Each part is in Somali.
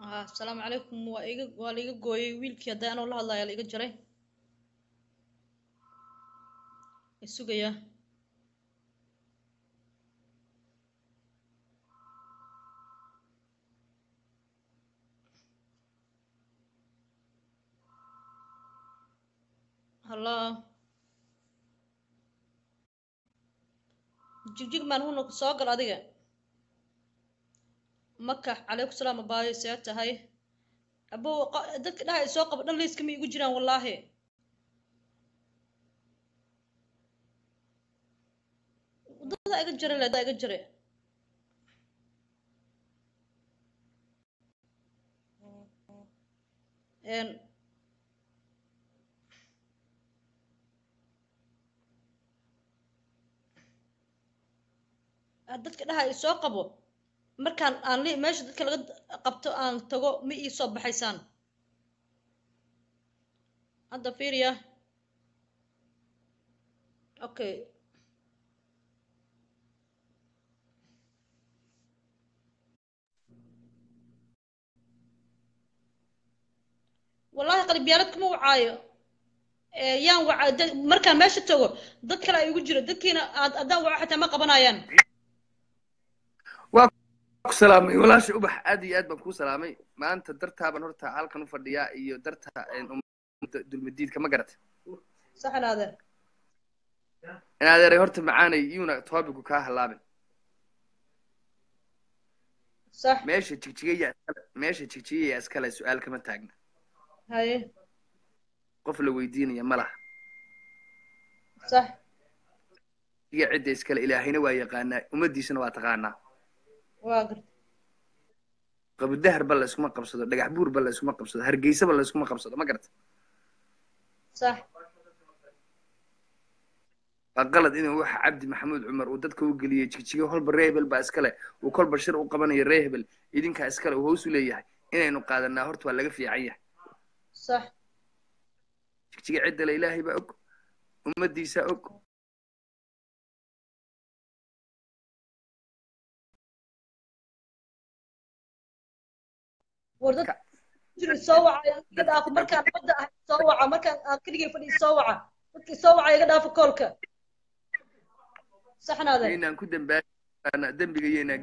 ah asalaamu calaykum waa iga waa laiga gooyey wiilkii hadda anoo la hadlaya la iga jaray isugaya hallo jigjig maan huna soo gal adiga makax calaykum salaam abaayo see tahay abo dadka dhaha soo qabo dhan layska ma igu jiraan wallaahi dadaa iga jare le dadaa iga jare n dadka dhaha soo qabo markaan aan li meesha dadka laga qabto aan tago ma ii soo baxaysaan hadda fiiriya okay wallahi qalibiyaalad kuma wacaayo yaan waca markaan meesha tago dad kale ay igu jiro dadkiina aad haddaan waco xataa ma qabanayaan waa ku salaamay walaasha ubax aad iyo aad baan kuu salaamay maanta dartaaban horta halkan u fadhiyaa iyo darta dulmadiidka ma garatay sax inaadeer in adeeray horta macaanay iyuuna toobigu kaa halaabin sax meesha jigjigaya meesha jigjigaya iskale su-aal kama taagna haye qof la weydiinaya ma laha sax iyo cidda iskale ilaahayna waa yaqaanaa ummaddiisana waa taqaanaa waa garta qabudahar ba la iskuma qabsado dhagax buur ba la iskuma qabsado hargeysa ba la iskuma qabsado ma garata sax waa qalad inuu waxa cabdi maxamuud cumar uu dadka u geliyey jigjigo holba ree hebel baa iskale uu kolba shir u qabanayo ree hebel idinkaa iskale uu hoos u leeyahay inaynu qaadanaa horta waa laga fiican yahay sax jigjiga ciddale ilaahay baa og ummaddiisaa og war dad jiri soo waca iga dhaafo markaan badda ahay soo waca markaan aan keligay fadhiyo soo waca dadkii soo waca iga dhaafo koolka saxnaade inaan ku dambaaana dembiga iyaynaa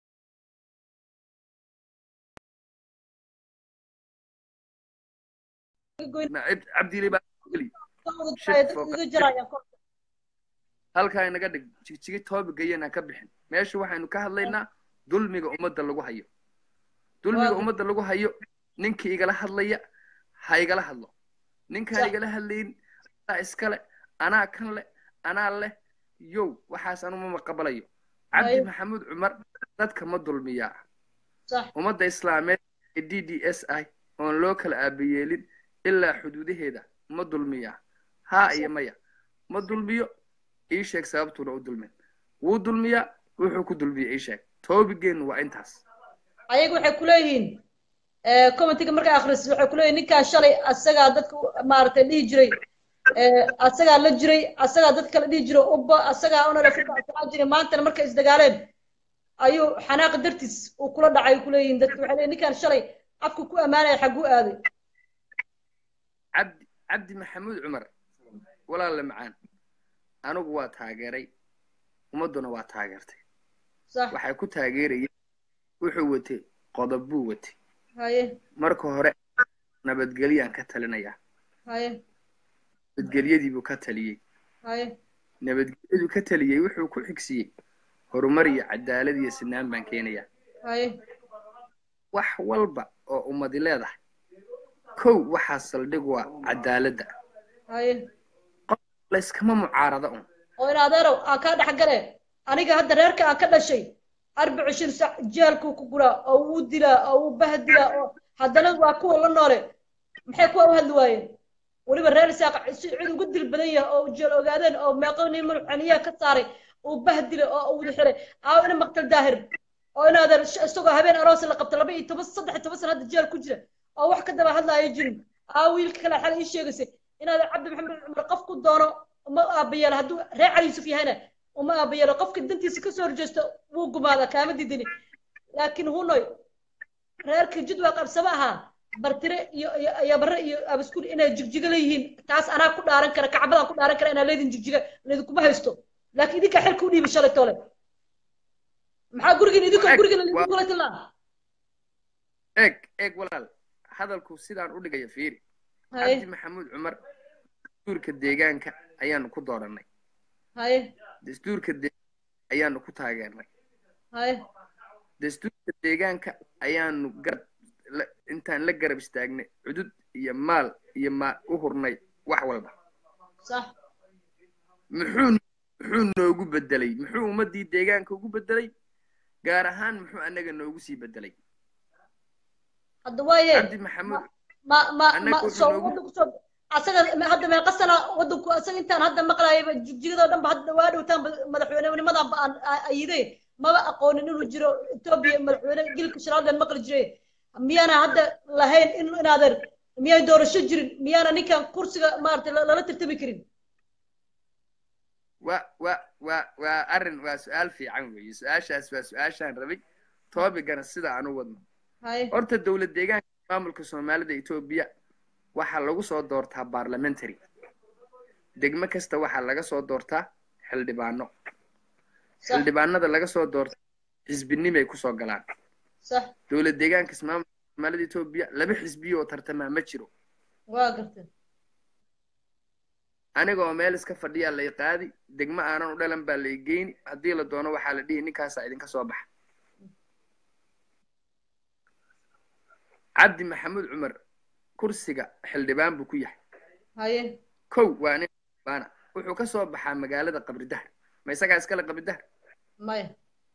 cabdile baa geli iga jarayaan koolka halkaa inaga dhig jigjigi toobiga iyaynaan ka bixin meesha waxaynu ka hadlaynaa dulmiga ummadda lagu hayo dulmiga Waa- ummadda lagu hayo ninkii igala hadlaya ha igala hadlo ninkaan Sax. igala hadlayn anaa iskale anaa kan leh anaa leh yow waxaas anuma maqabalayo cabdi Waayo. maxamuud cumar dadka ma dulmiyaa sax ummadda islaameed ee d d s i oon loo kala aabayeelin ilaa xuduudaheeda ma dulmiyaa haa iyo maya ma dulmiyo ii sheeg sababtuuna u dulmin wuu dulmiyaa wuxuu ku dulmiya ii sheeg toobigeennu waa intaas ayaga waxay kuleeyihiin commentiga markaa akhris waxay kuleeyihin ninkaan shalay asagaa dadka u- maaragtay dhihi jiray eh, asagaa la jiray asagaa dad kale dhihi jiray ubba asagaa unarafaa jiray maantana markay isdagaaleen ayuu xanaaq dartiis uu kula dhacay kuleeyihiin dadka waxay leeyihin ninkaan shalay afku ku ammaanaya xagguu aaday cabdi cabdi maxamuud cumar walaalla macaan anigu waa taageeray ummadduna waa taageertay sax waxay ku taageerayeen wuxuu watay qodob buu watay haye marka hore nabadgelyaan ka talinayaa haye nabadgelyadiibuu ka taliyey haye nabadgelyadu ka taliyey wuxuu ku xigsiiyey horumar iyo cadaalad iyo sinaan baan keenayaa haye wax walba oo ummadi leedahay kow waxaa saldhig waa cadaaladda haye layskama mucaarada un oo in adeerow aan kaa dhex gale aniga hadda reerka aan ka dhashay arbaca shir sac jeelkuu ku guraa oo wuu dilaa oo wuu bahdilaa oo haddana waa kuwa la noole maxay kuwa u hadli waayeen weliba reer isaaq si cid ugu dil badan yahay oo jeel ogaadeen oo meeqo nin madaxaniyaha ka saaray uu bahdilay oo uu xiray aaw ina maqtal daahir oo in adeer sh- isagoo habeen aroos la qabta laba iyo toban saddex iyo toban sana hadda jeel ku jira oo wax ka daba hadlaayo jirin aa wiilka kale xal ii sheegaysay inaad cabdi maxamed cumar qof ku doono uma aabayeelo hadduu reer cali yuusuf yahayna uma aabayeelo qofka dantiisa kasoo horjeesto wuu gumaadaa kaama didini laakiin hunoy reerkii jidwaa qabsama ahaa bartire iyo iyo iyo barre iyo abaskuul inay jigjiga leeyihiin taas anaa ku dhaaran kara kacbadaan ku dhaaran kara inaa leedin jigjiga laidinkuma haysto laakiin idinkaa xilka u dhiibi shalay tole maxaa gurigiin idinka Eeg, gurigiin waa- idinkula tilaa eeg eeg walaal hadalku sidaan u dhigaya fiiri haye cabdi maxamuud cumar dastuurka deegaanka ayaanu ku dooranay haye dastuurka deegaanka ayaanu ku taageernay haye dastuurka deegaanka ayaanu garab la- intaan la garab istaagnay cudud iyo maal iyo maa u hurnay wax walba sax muxuu muxuu noogu bedelay muxuu ummadii deegaanka ugu bedelay gaar ahaan muxuu anaga noogu sii bedelay hadda waaye cabdi maxamuud ma ma Annaga ma wuxuu soo noogu- wadanku soo asaga ma- hadda meeqa sana wadanku asaga intaan hadda maqlaayaba jigjigada dhan ba hadda waa dhowtaan madaxweynenimadan ba aan a- ayide maba aqoonin inuu jiro etoobiya madaxweyne gilka shiraaldan maqli jiray miyaana hadda lahayn in inaadan miyay doorasho jirin miyaana ninkan kursiga maaragtay la- lala tartami karin waa waa waa waa arrin waa su-aal fiican weeye su-aashaas waa su-aashaan rabay toobigana sida aan u wadno haye horta dowlad deegaanka maamulka soomaalida etoobiya waxaa lagu soo doortaa parliamentary degmo kasta waxaa laga soo doortaa xildhibaano sax xildhibaanada laga soo doorta xisbinimay kusoo galaan sax dowlad deegaanka maamulka soomaalida etoobiya laba xisbiyo oo tartamaa ma jiro waa gartay anigoo meel iska fadhiyaa lay qaadi degmo aanan u dhalan baa lay geyni haddii la doono waxaa la dhihi ninkaasaa idinka soo baxa cabdi maxamuud cumar kursiga xildhibaan buu ku yahay haye kow waa nin xildhibaana wuxuu ka soo baxaa magaalada qabridahar ma isagaa iskale qabridahar maya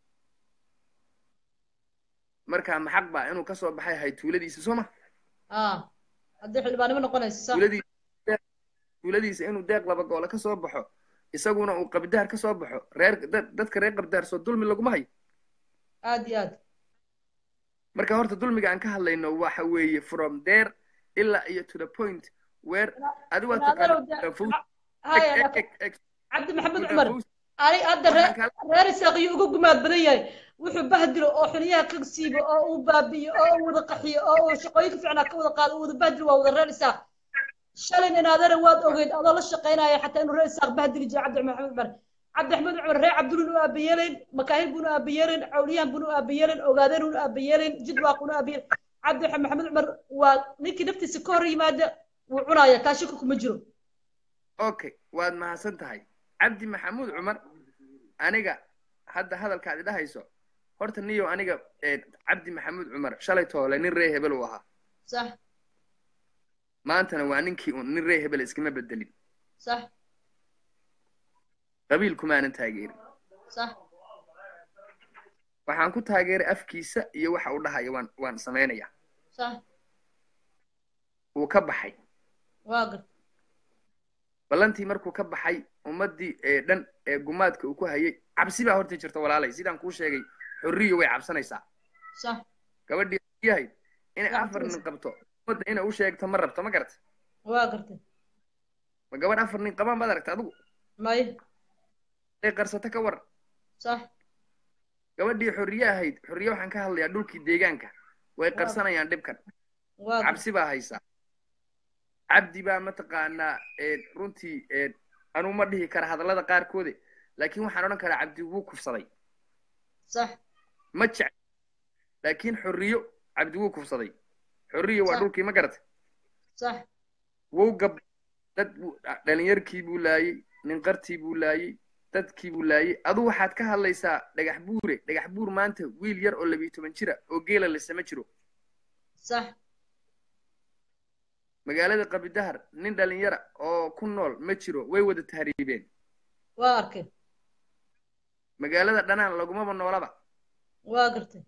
marka maxaq baa inuu ka soo baxay hay tuuladiisa soo ma ah haddii xildhibaanimo noqonayso sax tuuladiisa tuuladiisa inuu deeq laba goole ka soo baxo isaguna uu qabridahar ka soo baxo reer dad- dadka reer qabridahar soo dulmi laguma hayo aad iyo aad marka horta dulmiga aan ka hadlayno waxa weeye from there ilaa iyo to the point where adi waa inaadana taqaana Fawzi- haya eg- laakiin eg- eg- cabdi maxamed eg- cumar Fawzi, ani hadda reer waxaan kala- reer isaaqiyo uga gumaad badan yahay wuxuu bahdilo oo xuniyaha ka siibo oo uu baabi'iyo oo uu wada qaxiyo oo uu shaqooyinka fiicnaa ka wada qaado uu wada bahdilo waa wada reer isaaq shalin inaadana waad ogeyd adoo la shaqaynaya xataa inuu reer isaaq bahdili jira cabdi maxamed cumar cabdi maxamed cumar reer cabdulun u aabayeelayn makaahil buunu aabayeelayn cawliyahan buunu aabayeelayn ogaadeen unu aabayeelayn jidwaaq unu aabayeelayn cabdi maxamed cumar waa ninkii naftiisa ka hor yimaada wuu cunaya taa shaki kuma jiro okay waad mahadsan tahay cabdi maxamuud cumar aniga hadda hadalkaad idhahayso horta niyo aniga eh, cabdi maxamuud cumar shalay toole nin ree hebel uu ahaa sax maantana waa ninkii un nin ree hebel iskama bedelin sax qabiil kumaanan taageerin sax waxaan ku taageeray afkiisa iyo waxa uu dhahaya waan waan samaynayaa sax wuu ka baxay waa garta ballantii markuu ka baxay ummaddii ee dhan ee gumaadka uu ku hayay cabsi baa horta jirta walaalay sidaan kuu sheegay xorriyo way cabsanaysaa sax gabadhii yahayd inay Waa afar nin cabsanaysaa. qabto ummadda inay u sheegto ma rabto ma garata waa garta ma gabadh afar nin qabaan baad aragta adigu may ay qarsato ka war sax gabadhii xorriye ahayd xorriye waxaan ka hadlayaa dhulkii deegaanka way qarsanayaan dhibkan waa garta cabsi baa haysaa cabdi baa mataqaanaa ee, runtii ee, anuu ma dhihi kara hadallada qaarkoode laakiin waxaan odhan karaa cabdi wuu kufsaday sax ma jec laakiin xorriyo cabdi wuu kufsaday xorriyo waa Sax. dhulkii ma garatay sax wuu gab dad buu dhalinyarkii buu laayey ninqartii buu laayey dadkii buu laayey adu waxaad ka hadlaysaa dhagax buure dhagax buur maanta wiil yar oo labiyo toban jira oo geela lisama jiro sax magaalada qabidahar nin dhalinyara oo ku nool ma jiro way wada tahriibeen waa arkay magaalada dhanaan lagumaba noolaba waa gartay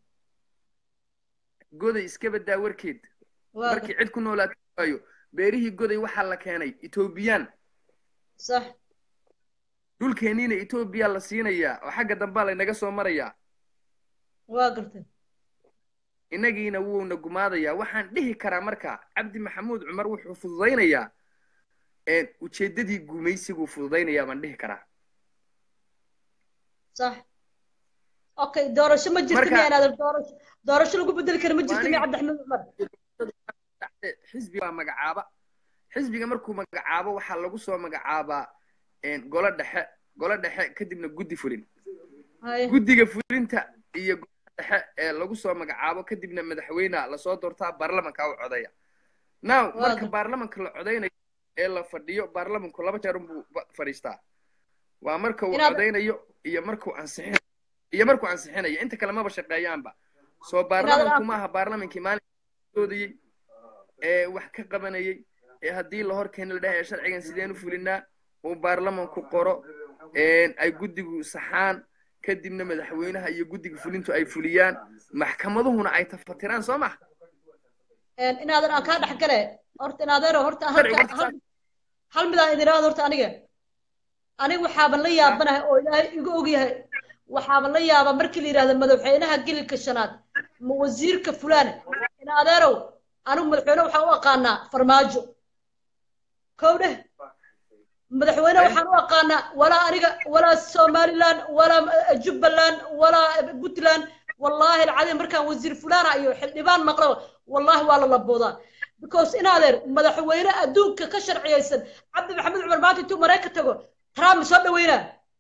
goday iska badaa warkeed waa markii gartay cid ku noolaata waayo beerihii goday waxaa la keenay etoobiyaan sax dhulkeeniina etoobiya la siinayaa oo xagga dambaa laynaga soo marayaa waa gartay innagiina wuuna gumaadayaa waxaan dhihi karaa marka cabdi maxamuud cumar wuxuu fududaynayaa ee ujeeddadii gumaysiguu fududaynayaa baan dhihi karaa sax okay doorasho ma jirto Marka- miya inaadan doorasho doorasho lagu bedeli karo ma jirto Waa miya aniga- cabdiraxmaan cumar xisbi waa magacaaba xisbiga markuu magacaabo waxaa lagu soo magacaabaa een, golo dhexe golo dhexe kadibna guddi fulin Haye. guddiga fulinta iyo golaha dhexe ee lagu soo magacaabo kadibna madaxweyneha lasoo doortaa baarlamanka u codaya now Waa marka gar- baarlamanka la codaynayo ee la fadhiyo baarlamanku laba jeer unbuu ba- fadhiistaa waa marka uu Inaad- codaynayo iyo markuu ansixin iyo markuu ansixinayo inta kale maba shaqeeyaanba soo Inaad- baarlamanku maaha baarlamankii maalinka doodayey ee wax ka qabanayay ee haddii la hor keeni la dhahay sharcigan sideen u fulinaa uu baarlamanku qoro een, ay guddigu saxaan kadibna madaxweynaha iyo guddiga fulintu ay fuliyaan maxkamaduhuna ay tafatiraan soo maha Een, inaadan aan kaa dhex gale horta inaadeero horta Sharci halka horta hal hal midaan idin iraahdo horta aniga aniga waxaaban la yaabanahay oo ilaahay igu ogyahay waxaaban la yaabaa markii la yidhahdo madaxweynaha gelilka shanaad ma wasiirka fulaan inaadeerow anigu madaxweyne waxaan u aqaanaa farmaajo kow dheh madaxweyne waxaan u aqaanaa walaa aniga walaa somaliland walaa eh, jubbaland walaa puntland wallaahi alcadiim markaan wasiir fulaana iyo xildhibaan maqlo wallaahi waa la laboodaa because in adeer madaxweyne adduunka ka sharciyeysan cabdi maxamed cumar maanta intuu marayka tago trump soo dhaweynaa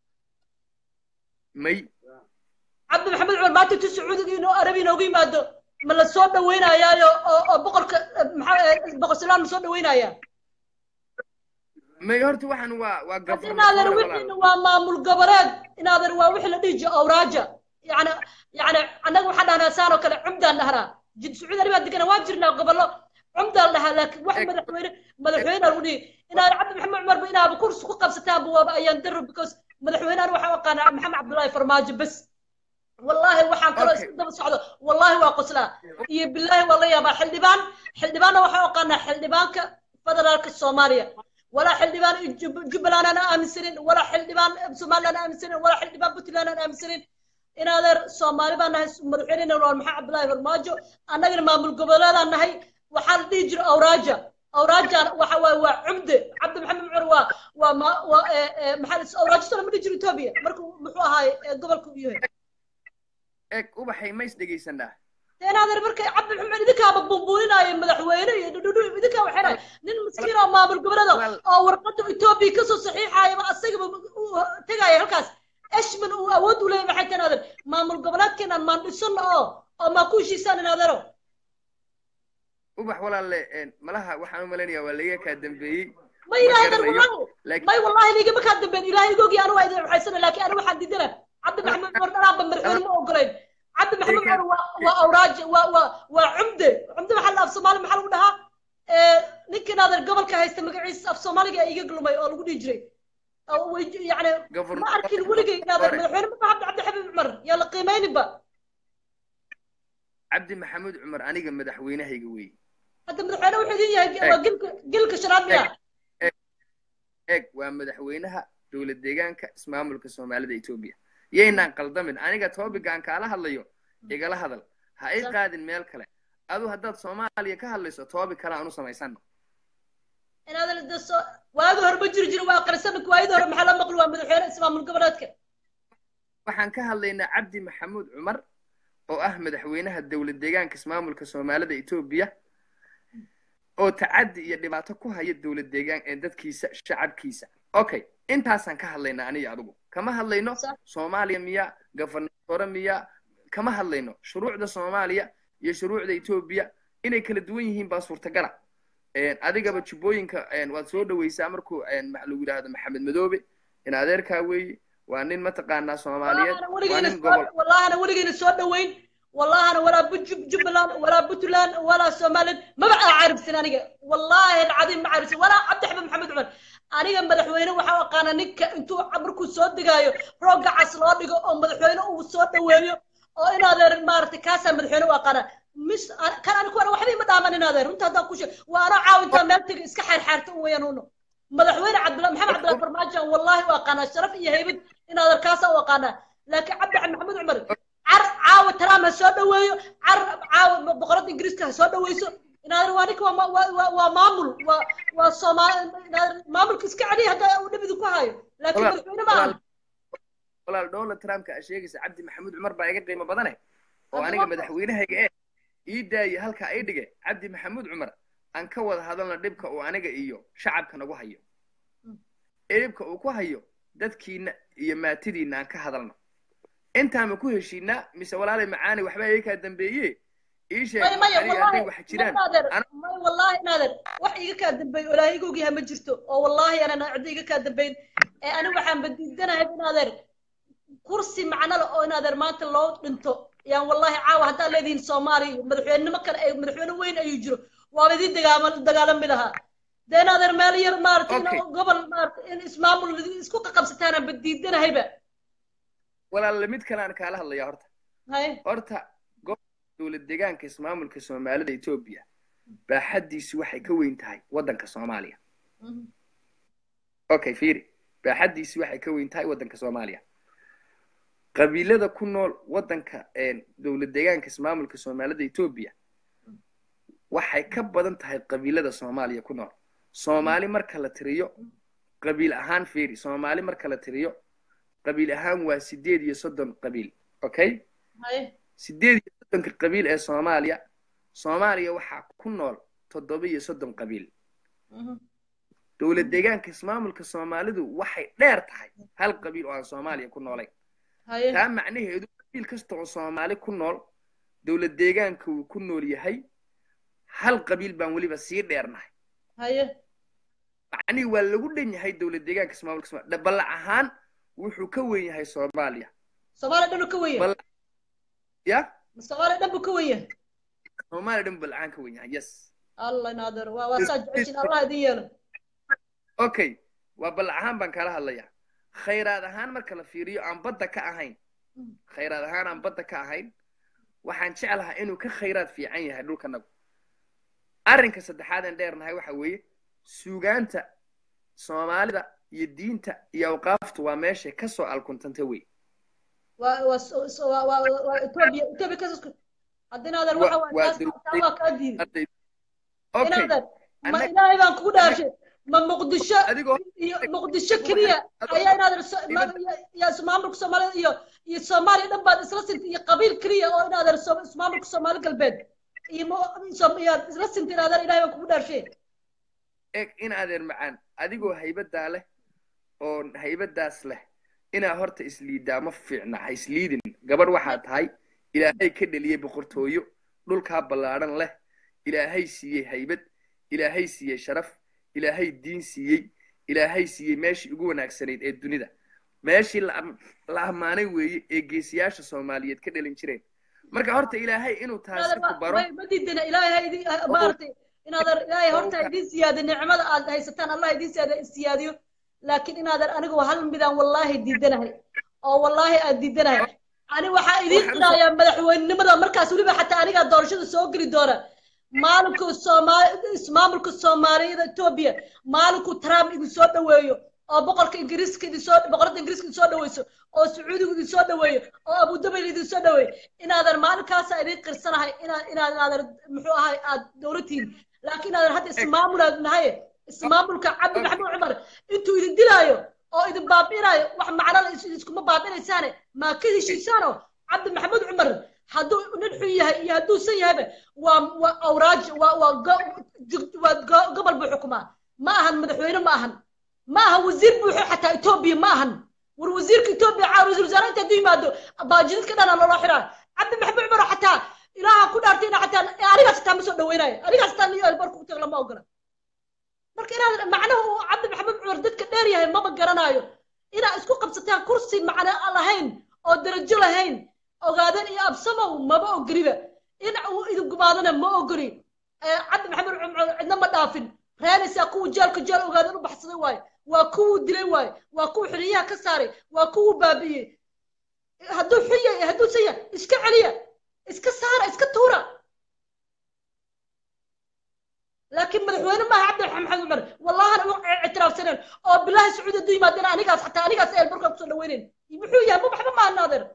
may cabdi maxamed cumar maanta intuu sacuudiga inuu arabi inoogu yimaado ma la soo dhaweynayaayo oo oo boqorka eh, maxaa eh, boqor salaan ma soo dhaweynaya may horta waxaan waa waa hadda gafar inaadan wixiina waa maamul goboleed inaadan waa wixii la dhihi jiro awraaja yani yani annaga waxaan dhahnaa saan oo kale cumdaan dhahnaa jid sacuudi arabia degana waa jirnaa gobollo cumdaan dhahaa laakiin wax madaxweyne madaxweyne lagu dhihi inaad cabdi maxamed cumarba inaaba kursi ku qabsataanba waaba ayaan daro because madaxweynehan waxaan u aqaanaa maxamed cabdullaahi farmaajo bes wallaahi waxaan kaloo Okay. isku daba socdo wallaahi waa qoslaa iyo bilaahi waa la yaabaa xildhibaan xildhibaanna waxaan u aqaanaa xildhibaanka federaalka soomaaliya ولا حلبان جب- جبلان انا امسرين ولا حلبان سومالي انا امسرين ولا حلبان بوتلان انا امسرين in adeer soomaali baan nahay madaxweynena waa maxaa cabdillaahi farmaajo annagana maamul goboleedaan nahay waxaa la dhihi jira awraaja awraaja waxa waaye waa cumde cabdi maxamed cumar waa waa ma waa ee ee maxaa la awraajo soo lama dhihi jiro etoobiya markuu muxuu ahaay ee gobolka u yahay eeg ubaxay mays dhegaysanaa in adeer markay cabdi maxamed idinkaaba bumbuuninaayo madaxweyne iyo dhudhudhu idinkaa waxay dhahay nin miskiin oo maamul goboleeda Well- oo warqada etoobiya kasoo saxiixaayaba asagaba u tegaya halkaas eshman uu awood u leeyahay maxay tahay adeer maamul goboleedkeenan maan dhisano oo oo maa ku heshiisaan in adeero ubax walaalle een, malaha waxaan u malaynayaa waa laga kaa dambeeyey ma ilaahay dar garanayo, wallahi laakiin- may wallahi ligama kaa dambeyn ilaahay igogi anu waa idin waxaysana laakiin anu waxaan diidana cabdi maxamed cumar dhanaanba madaxweyne ma ogolayn cabdi maxamed cumar waa waa awraaje waa waa waa cumde cumde maxaa la af soomaali maxaa lagu dhahaa ee ninkan adeer gobolka haysta magaciisa af soomaaliga ee iga glumay oo lagu dhihi jiray oo way- yacni Governor- ma arkin weligay in adeer madaxweyne ma cabdi cabdi xabiib cumar yaa la qiimeyninba cabdi maxamuud cumar aniga madaxweynahayga wey hadda madaxweyne wuxuu idin yahay waa gilka gilka shanaad miya eeg waa madaxweynaha dowlad deegaanka ismaamulka soomaalida etoobiya yaynaan qaldamin aniga toobigaan kaala hadlayo igala hadal ha i qaadin meel kale adu haddaad soomaaliya ka hadlayso toobi kale aan u samaysano in adeer de soo waagi hore ma jiri jiro waa qarsanka waayadii hore maxaa la maqli waa madaxweyne ismaamul goboleedka waxaan ka hadlaynaa cabdi maxamuud cumar oo ah madaxweynaha dowlad deegaanka ismaamulka soomaalida etoobiya oo tacaddi iyo dhibaato ku haya dowlad deegaan ee dadkiisa shacabkiisa okay intaasaan ka hadlaynaa aniga adigu kama hadlayno Sax. soomaaliya miya gafanatore miya kama hadlayno shuruucda soomaaliya iyo shuruucda etoobiya inay kala duwan yihiin baa suurtagala Een, adigaba jubbooyinka een, waad soo dhaweysaa markuu een, maxa lagu yidhaahdo maxamed madoobe in adeerkaa weeye waa nin mataqaanaa soomaaliyeed wallahana waa weligeyna nin soo gobol wallahana weligeyna soo dhaweyn wallahana walaa Bu- jubbaland walaa puntland walaa somaliland maba aa caribsan aniga wallahi alcadiim ma caribsan walaa cabdi xamed maxamed cumar aniga madaxweyne waxaa u aqaana ninka intuu markuu soo degaayo roogga cas loo dhigo oo madaxweyne uu soo dhaweeyo oo in adeer maaragtay kaasaa madaxweyne u aqaana mis an- kan anigu ana waxba ima dhaaman in adeer runta haddaan ku sheeg waa anoo caawintaa meel tega iska xaarxaarta un weeyaan uno madaxweyne cabdilla maxamed cabdilla farmaajo aan wallahi u aqaanaa sharaf iyo haybad in adeer kaasaa u aqaanaa laakiin cabdi xamed maxamed cumar car caawa trump ha soo dhaweeyo car caawa boqorada ingiriiska ha soo dhaweyso inaadan waa ninka waa ma- waa waa waa maamul waa waa soomaali inaadan maamulka iska celiya hadda uu dhibidi ku hayo laakiin Walaal- madaxweyne ma aha walaal- walaal donald trumpka aa sheegaysa cabdi maxamuud cumar baa iga qiimo badane oo Hadda aniga waa- madaxweynahayga ee ii daaye halkaa ii dhige cabdi maxamuud cumar aan ka wada hadalna dhibka uu aniga iyo shacabka nagu hayo Mm. ee dhibka uu ku hayo dadkiina iyo maatidiina aan ka hadalno intaama ku heshiinaa mise walaalay macaani waxba iga kaa dambeeye ii sheeg maya maya aniga hadday wallahi wax jiraan naader ana- maya wallahi naader wax iga kaa dambeyn ilaahay igu ogyahay ma jirto oo wallahi anana cidda iga kaa dambeyn ee ani waxaan badiidanahay naader kursi macno leh oo naader maanta loo dhinto yaan wallahi caawa haddaad leedihiin soomaaliya madaxweynenimo kale ay madaxweyne weyn ayuu jiro waaba idin dagaama dagaalami lahaa dee naader meel yar maaragtay in Okay. gobol maaragtay in ismaamul isku qaqabsataanaan badiidanahayba walaal mid kale aan kaala hadlaya horta hay horta gobolka dowlad deegaanka ismaamulka soomaalida etoobiya baaxaddiisu waxay ka weyn tahay waddanka soomaaliya Mhm. okay fiiri baaxaddiisu waxay ka weyn tahay waddanka soomaaliya qabiilada ku nool waddanka een, dowlad deegaanka ismaamulka soomaalida etoobiya waxay ka badan tahay qabiilada soomaaliya ku nool soomaali marka la tiriyo qabiil ahaan fiiri soomaali marka la tiriyo qabiil ahaan waa sideed iyo soddon qabiil okay hay sideed iyo soddonka qabiil ee soomaaliya soomaaliya waxaa ku nool toddoba iyo soddon qabiil Mhm. dowlad deegaanka ismaamulka soomaalidu waxay dheer tahay hal qabiil oo aan soomaaliya ku noolayn hay taa macnaheedu qabiil kasta oo soomaali ku nool dowlad deegaanka uu ku nool yahay hal qabiil baan weliba sii dheernahay hay macnihii waa lagu dhan yahay dowlad deegaanka ismaamulka soomaaliya dhaballac ahaan wuxuu ka weyn yahay soomaaliya soomaaliya dhan uu ka weyn yahay Bal- ya soomaaliya dhan buu ka weyn yahay soomaaliya dhan balacaan ka weyn yahay yes allah naader waa waa saa jeceshin allah idin yeelo okay waa ballac ahaan baan kala hadlayaa khayraad ahaan marka la fiiriyo aan badda ka ahayn Mm. khayraad ahaan aan badda ka ahayn waxaan jeclahaa inuu ka khayraad fiican yahay dhulkanagu arrinka saddexaad aan dheernahay waxa weeye suugaanta soomaalida iyo diinta iyo awqaaftu waa meeshay kasoo alkuntanta wey waa waa so- so- waa waa waa etoobiya etoobiya ka haddii naader Wa- waxa waa waa taas dowlad- taa waa kaa diiday Arday- okay inaader ma Anna- ilaahay baan kugu dhaarshay ma muqdisho adigoo iyo muqdisho keliya ayaa inaader so- ma- iyo- iyo ismaamulka soomaalida iyo iyo soomaaliya dhan baad isla sintay iyo qabiil keliya oo inaader so- ismaamulka soomaali galbeed iyo mo- so- iyo isla sintay inaader ilaahay baan kugu dhaarshay eeg in adeer macaan adigoo haybadaa leh oo haybadaas leh inaa horta isliidaa ma fiicna ha isliidin gabadh waxaa tahay ilaahay ka dheliyey boqortooyo dhulkaa ballaadhan leh ilaahay siiyey haybad ilaahay siiyey sharaf ilaahay diin siiyey ilaahay siiyey meeshii ugu wanaagsanayd ee dunida meeshii la am- la ammaanay weeye ee geesiyaasha soomaaliyeed ka dhalin jireen marka horta ilaahay inuu taasi ku baro ma ma diidana ilaahay ha idin maaragtay inaadan ilaahay horta oo- idin siyaadiyo nicmada aad haysataan allah idin siyaadiyo siyaadiyo laakiin inaadan anigu hal midaan wallaahi diidanahay oo wallaahi aad diidanahay ani waxaa idin Waxaan tirayaa madaxweynenimada markaas weliba xataa anigaa doorashada soo geli doona maalinku soomaali ismaamulka soomaaliyada etoobiya maalinku trump idin soo dhaweeyo oo boqorka ingiriiska idin soo boqorada ingiriiska idin soo dhaweyso oo sacuudigu idin soo dhaweeyo oo abudabil idin soo dhaweeyo inaadan maalinkaasa idin qirsanahay inaad inaad inaadan muxuu ahay aad dowladtiin laakiin inaadan hadda ismaamulaad nahay ismaamulka cabdi maxamuud cumar intuu idin dilaayo oo idin baabi'inaayo wax macnala iskuma baabi'inaysaane maa ka heshiisaano cabdi maxamuud cumar hadduu nin xun yahay iyo hadduusan yahayba waa waa awraaj waa waa go- jug- waa go- gobol buu xukumaa ma ahan madaxweyne ma ahan ma aha wasiir buuxo xataa etoobiya ma ahan war wasiirka etoobiya caa wasiir wasaare inta hadduu yimaado baajidadka dhana loola xiraa cabdi maxamuud cumar xataa ilaaha ku dhaartay ina xataa anigaas xataa ma soo dhaweynayo anigaas xataa niyo albarku ku tago lama ogola marka inaad macnaha uu cabdi maxamuud cumar dadka dheer yahay maba garanaayo inaad isku qabsataan kursi macno lahayn oo darajo lahayn ogaadeen iyo absamow maba ogoliba in uu idin gumaadana ma ogoli Eh, cabdi maxamuud cumar cidna ma dhaafin reenaysaa kuwa jeelka jeel ogaadeen u baxsaday waaye waa kuwuu dilay waaye waa kuwa xiliyaha ka saaray waa kuwuu baabi'iyey hadduu xun yahay hadduusan yahay iska celiya iska saara iska tuura laakiin madaxweyne maaha cabdi maxamed cumar wallahana u ictiraafsaneen oo bilaahi sacuudi hadduu yimaadeen anigaas xataa anigaas eelbarka kusoo dhaweynayn muxuu yahay ma waxba maaha naadeer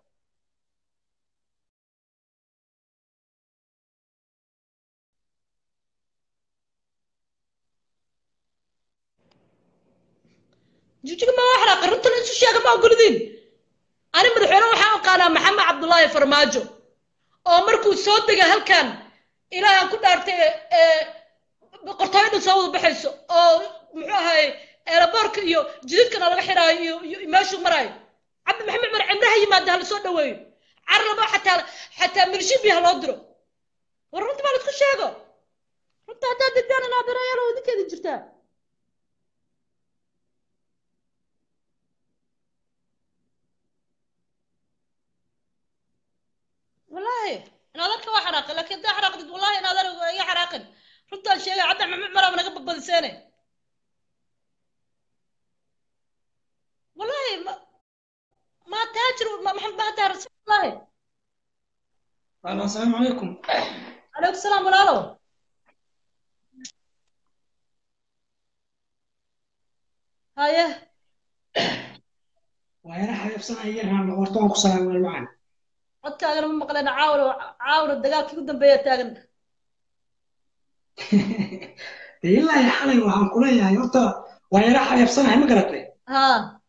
jijiga ma waxraa qarrintan isu sheega ma ogolidiin ani madaxweyne waxaan aqaanaa maxamed cabdullaahi farmaajo oo markuu soo dega halkan ilaahan ku dhaartay ee qortooyo dhan soo wada baxayso oo muxuu ahaye eelaboorka iyo jididkana laga xidhaayo iyo iyo meeshuu maraayo cabdi maxamed cumar cimraha yimaada hala soo dhaweeyo carlaba xataa xataa mirshibi ha loo diro war runta baa laisku sheego runta haddaad didaan inaadirayaal oo idinkeeda jirtaa والله انا ذاك واحد حراق لكن ده حراق والله انا ذاك يا حراق runtaan sheegay cadda maxamed cumar naga badbadiseene wallahi ma ma taajir maxamed ma taar wallahi Alo, asalaamu calaykum. calaykum salaam walaalo haye Waa yara xayabsanaya yarhaan horta waan ku salaamay wal macaan. codkaagana ma maqleen caawna caawna dagaalkii ugu dambeeya taagan Dee ilaa iyo xalay waxaan ku leeyahay horta waa yara xayabsanahay ma garatay. ha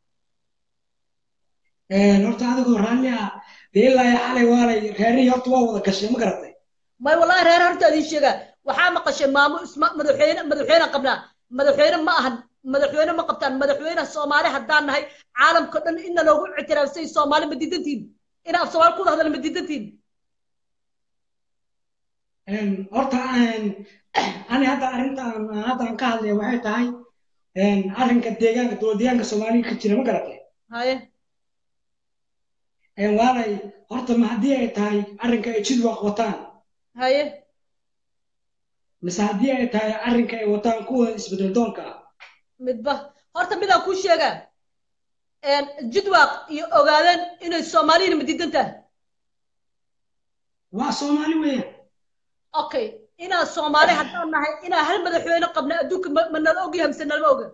Een horta adigoo raalli ah dee ilaa iyo xalay waalay reerihii horta waa wada gashay ma garatay. may wallahi reer horta idin sheegaa waxaa maqashay maamo isma madaxweyne madaxweyne qabnaa madaxweyne ma ahan madaxweyne ma qabtaan madaxweyne soomaali haddaan nahay caalamka dhan ina loogu ictiraafsay soomaali ma diidantiin ina af soomaali ku hadla ma diidantiin Een horta een ani hadda arrintan hadda aan ka hadlaya waxay tahay een arrinka deegaanka dowlad deegaanka Soomaaliya ka jira ma garatay. haye Een waalay horta ma haddii ay tahay arrinka ay jid waq wataan haye mise haddii ay tahay arrinka ay wataan kuwa isbedel doonka ah. midba horta midaan kuu sheegaa jidwaaq iyo ogaadeen inay soomaaliyana ma diidan tahay waa Soomaali weeyaan. okay inaan soomaali haddaan nahay inaan hal madaxweyne qabna adduunka ma ma nala ogyahay mise nalama oga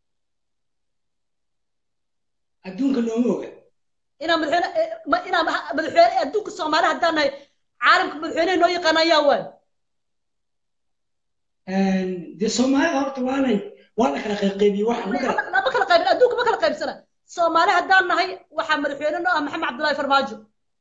adduunka looma oga inaan madaxweyne eh, ma inaan ha- madaxweyne adduunka soomaali haddaan nahay caalamka madaxweyneha noo yaqaan ayaa waay dee soomaalida horta waanay waa la kala qayqaybiyey waxa ma gara lama kala qaybin adduunka ma kala qaybsana soomaali haddaan nahay waxaa madaxweyne noo ah maxamed cabdullaahi farmaajo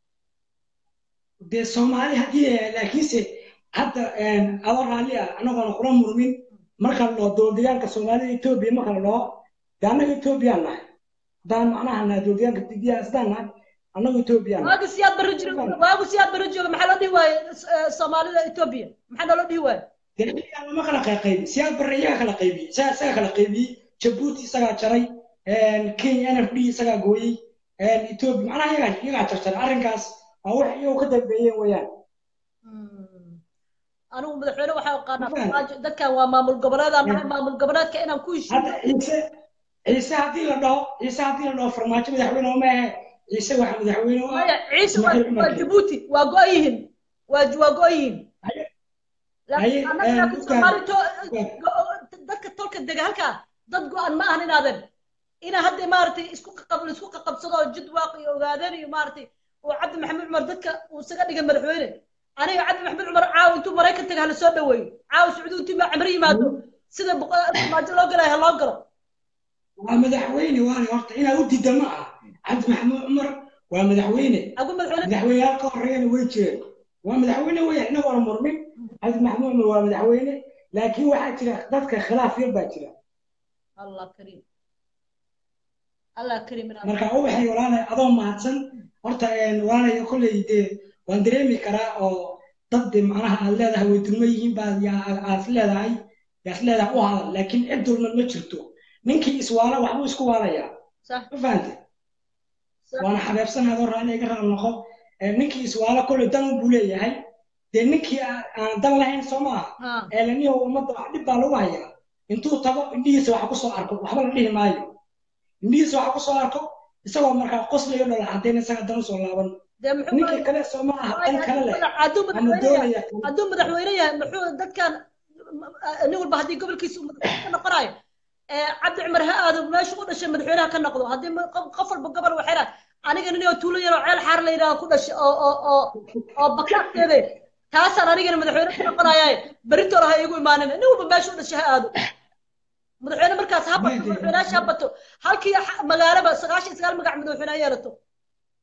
dee soomaali haddii laakiinse hadda adoo raalli ah anagoona kula murmin marka loo dowladdeegaanka soomaalida etoobiya marka la dhaho dee annaga etoobiyaan nahay haddaan macnaha nahay dowladdeegaanka didiyaa sidaan nahay annaga etoobiyaan nahay waagu siyaad barri jiro waagu siyaad barri jooga maxaa loo dhihi waaye eh, soomaalida etoobiya maxaa naloo dhihi waaye dee iyagaa lama kala qayqaybi siyaad barre iyagaa kala qaybiyey isagaa isagaa kala qaybiyey jabuuti isagaa jaray kenya n f d isagaa gooyey etoobiya macnaha iyagaa iyagaa jarjaray arrinkaas waa wax iyagu ka dambeeyeen weeyaan anigu madaxweyne waxaa aqaanaa Mafahant? farmaajo dadkan waa maamul goboleedaan nahay maamul goboleedka inaan ku hadda heshiiyo ciise ciise haddii la dhaho ciise haddii la dhaho farmaajo madaxweyne uma ahe ciise waxa madaxweyne u ah maya ciise waa Ismaaciil Cumar waa Geele. jabuuti waa go-an yihiin waa waa go-an yihiin Haye, laakiin haye, annaga eh, laakiin dadkan- soomaali to dadka tolka dega halkaa dad go-an ma ahan inaadan ina hadda maaragtay isku qaqab isku qaqabsado oo jidwaaq iyo ogaadeen iyo maaragtay oo cabdi maxamed cumar dadka uu isaga dhigay madaxweyne aniga cabdi maxamed cumar caawa intuu maraykan taga hala soo dhaweeyo caawa sacuudi intuu ma camri yimaado sida boqo- farmaajo loo galayo ha loo galo waa madaxweyne waana horta inaa u diida ma aha cabdi maxamuud cumar waa madaxweyne agu madaxweyne madaxweyneyaal ka horeeyana way jireen waa madaxweyne weeyaan inagoona murmin cabdi maxamuud cumar waa madaxweyne laakiin waxaa jira dadka khilaaf yar baa jira allah kariim allah kariim inaa marka ubaxay walaalay adoo mahadsan horta walaalay kolley dee waan dareemi karaa oo dad de macnaha aad leedahay way dulma yihiin baad yaa- aad is leedahay yaa is leedahay u hadal laakiin cid dulman ma jirto ninkii iswaala waxbuu isku waalayaa sax ma fahante sax waana xabeebsan adoo raalli iga raal noqo Ee, ninkii iswaala kolley dan buu leeyahay dee ninkii aan aan dan lahayn soo maaha ha eelaniyo ummadda wax dhib baa lagu hayaa intuu tago indhihiisa waxa ku soo arko waxba la dhihi maayo indhihiisa waxa ku soo arko isagoo markaa qoslayo dhala caddayn isaga dan usoo laaban dee muxuu ninkii kale soo ma aha dan kale leh hadduu ama madaxweyne yahay doonaya hadduu madaxweyne yahay muxuu dadkan nin walba haddii gobolkiisa uu madaxweyne ka noqonayo ee cabdi cumar ha aado meesha u dhashay madaxweynaha ka noqdo haddii ma- qof qof walba gobol waxay dhahay aniga nin oo tuulo yaroo ceel xaar la yidhaha ku dhashay oo oo oo oo bakaaskeede taasaan anigana madaxweyne ka noqonayaay beritoole ha iigu imaanin nin walba meesha u dhashay ha aado madaxweyne markaas ha bato madaxweynayaasha ha bato halkii xa- magaalaba sagaashan iyo sagaal magac madaxweyne ha yeelato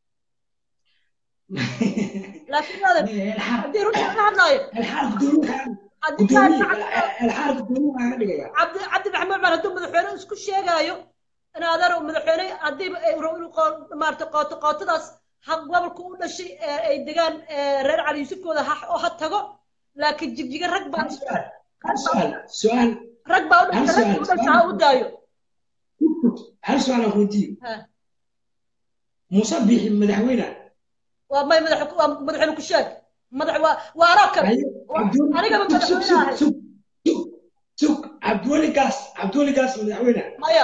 laakiin adeer الحرب haddii runta laga hadlaayo الحرب قدومي haddii قدومي aad- الحرب قدومي أنا دقيقة cabdi cabdi maxamed cumar hadduu madaxweyne isku sheegaayo in adeer uu madaxweyne haddiiba ay rabo inuu qoo- maaragtay qooto qootadaas ha gobolka u dhashay ee ay degaan ee reer cali yuusufkooda ha oo ha tago laakiin jigjiga rag baa هل سؤال هل سؤال سؤال rag baa u هل dhashay rag u سؤال dhashay ha u daayo هل سؤال أقول دي Ha. مصبح مدحوينة waa may madax waa madaxweyne ku sheeg madax waa waa anoo kale anigaba madaxweyne ahay سوق سوق سوق عبد الولي قاس عبد الولي قاس مدحوينة maya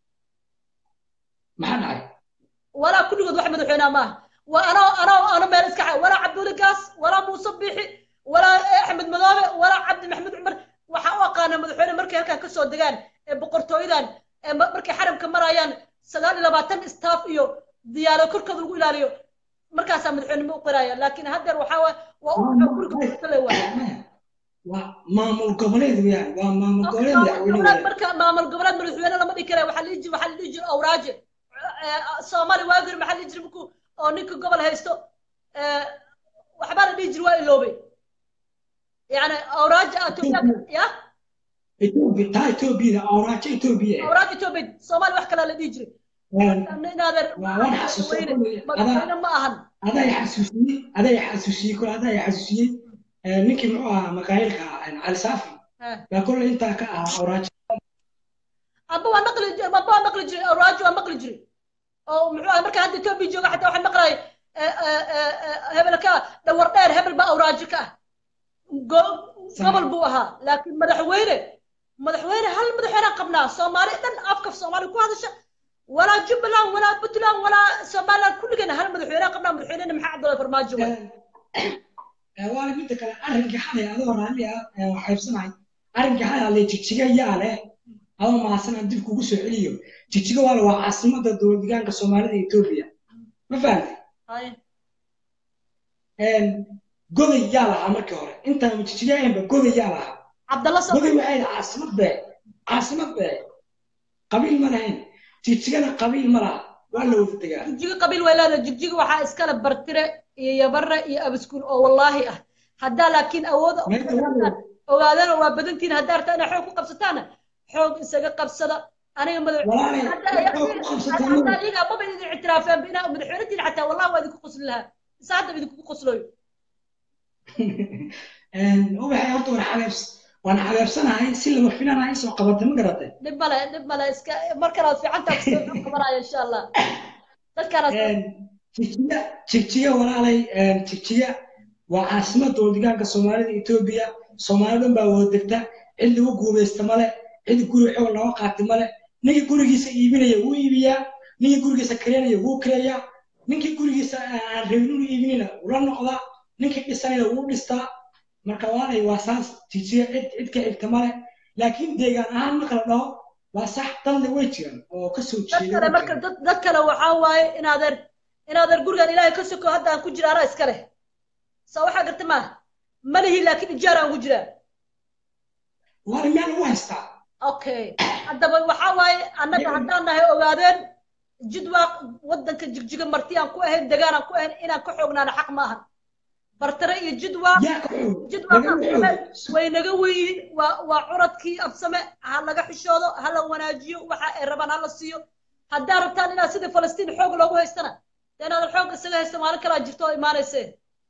ما حد عارف walaa kulligood wax madaxweynaha maaha waa anoo anoo ano meel iska xa walaa cabduuli gaas walaa muuse biixi walaa axmed madoobe walaa cabdi maxamed cumar waxaa u aqaana madaxweyne markay halkan kasoo degaan ee boqortooyadan ee ma- markay xaramka marayaan sagaal iyo labaatan staff iyo diyaaro korkooda lagu ilaaliyo markaasaa madaxweynimo u qiraya laakiin haddeer waxaa waa waa u wuxuu guriga kale waaya maamul goboleed weeyaan waa maamul goboleed madaxweyne weeyaan marka maamul goboleed madaxweyne lama dhihi kara waxaa la dhihi jir waxaa la dhihi jira awraaje soomaali waagir maxaa la dhihi jira markuu oo ninka gobol haysto eh, waxbaa la dhihi jir waa iloobay yani awraaje Ethiopia ya Ethiopia taa Ethiopia awraajo Ethiopia awraaje Ethiopia soomaali wax kalaa la dhihi jiray inaadeer waa waan xasuustay madaxweyne ma ahan adaa i xasuusiyey adaa i xasuusiyey kole adaa i xasuusiyey Eh, ninkii muxuu ahaa makaayilka cali saafi Eh. baa kole intaa ka ahaa awraajo amba waa maqli jiray amba waa maqli jiray awraaje waa maqli jiray oo muxuu ahay marka hadda Ethiopia jooga xataa waxaan maqlayay eh, eh, eh, eh, hebelka dhawar dheer hebel baa awraaje ka ah go- gobol buu ahaa laakiin madaxweyne madaxweyne hal madaxweyne qabnaa soomaali dhan afka soomaali ku hadasha walaa jubbaland walaa puntland walaa somaliland kulligeena hal madaxweyne qabnaa madaxweynena maxaa cabdullahi farmaajo waay waana midda kale arrinkii xalay adoo raalli ah ee wax qaybsanahay arrinkii xalay alle jigjiga yaa leh adoo mahadsan aan dib kugu soo celiyo jigjiga waale waa caasimadda dowlad deegaanka soomaalida iyo etoobiya ma fahamtay Haye. goday yaa lahaa markii hore intaan jigjiga ahaynba goday yaa lahaa cabdalla soo goday waxay lahaa caasimad bee caasimad bee qabiil ma lahayn jigjigana qabiil ma laha waa la wada degaa jigjiga qabiil way leedahay jigjiga waxaa iskale bartire iyo yabare iyo abiskuul oo wallaahi ah haddaa laakiin awooda Meesha waa- ogaadana waa badantiin haddaa rabtaa inaa xoog ku qabsataana xoog isaga qabsada aniga madax walaalay hadda xoog ku qabsataan hadda iyaga maba idin ictiraafeen inaa madaxweynatiin xataa wallahi waa idinku qosli lahaa isa hadda idinku qoslooyo ubaxay horta waan xabeebs waan xabeebsanahay si lama filanahay soo qabatay ma garatay dhib male dhib male iska mar kale aad fiicantaa kusoo xog qabanaya insha allah dadkaana jigjiga jigjiga walaalay jigjiga waa caasimad dowladigaanka soomaalida etoobiya soomaali dhan baa wada degta cid lagu guumaysta male cid guri xoog laga qaati male ninkii gurigiisa iibinaya wuu iibiyaa ninkii gurigiisa kareynaya wuu kareeyaa ninkii gurigiisa aan rabin inuu iibinina wula noqdaa ninkii dhisanayna wuu dhistaa marka waalay waa saas jigjiga cid cid ka xigta male laakiin deegaan ahaan marka la dhaho waa sax dadna way jiraan oo ka soo dad jeeda kale marka dad dad kale waxaa waaye inaadeer inaadeer gurigan ilaahay ka soko hadda aan ku jira anaa iska leh soo waxaa garta maaha malihi laakiin ijaar aan ku jiraa waana meel u haystaa okay haddaba waxaa waaye annaga haddaan nahay ogaadeen jidwaaq waddanka jigjiga marti aan ku ahayn degaan aan ku ahayn inaan ka xoognaana xaq ma ahan bartare iyo jidwaaq yaa ka xoog jidwaaq laga afsame xoog way naga weyiin waa waa curadkii afsame ha laga xishoodo ha la wanaajiyo waxa ay rabaan ha la siiyo haddaa rabtaan inaad sidii falastiin xoog loogu haystana dee inaadan xoog isaga haysta maalin kalaa jirto oo imaanaysee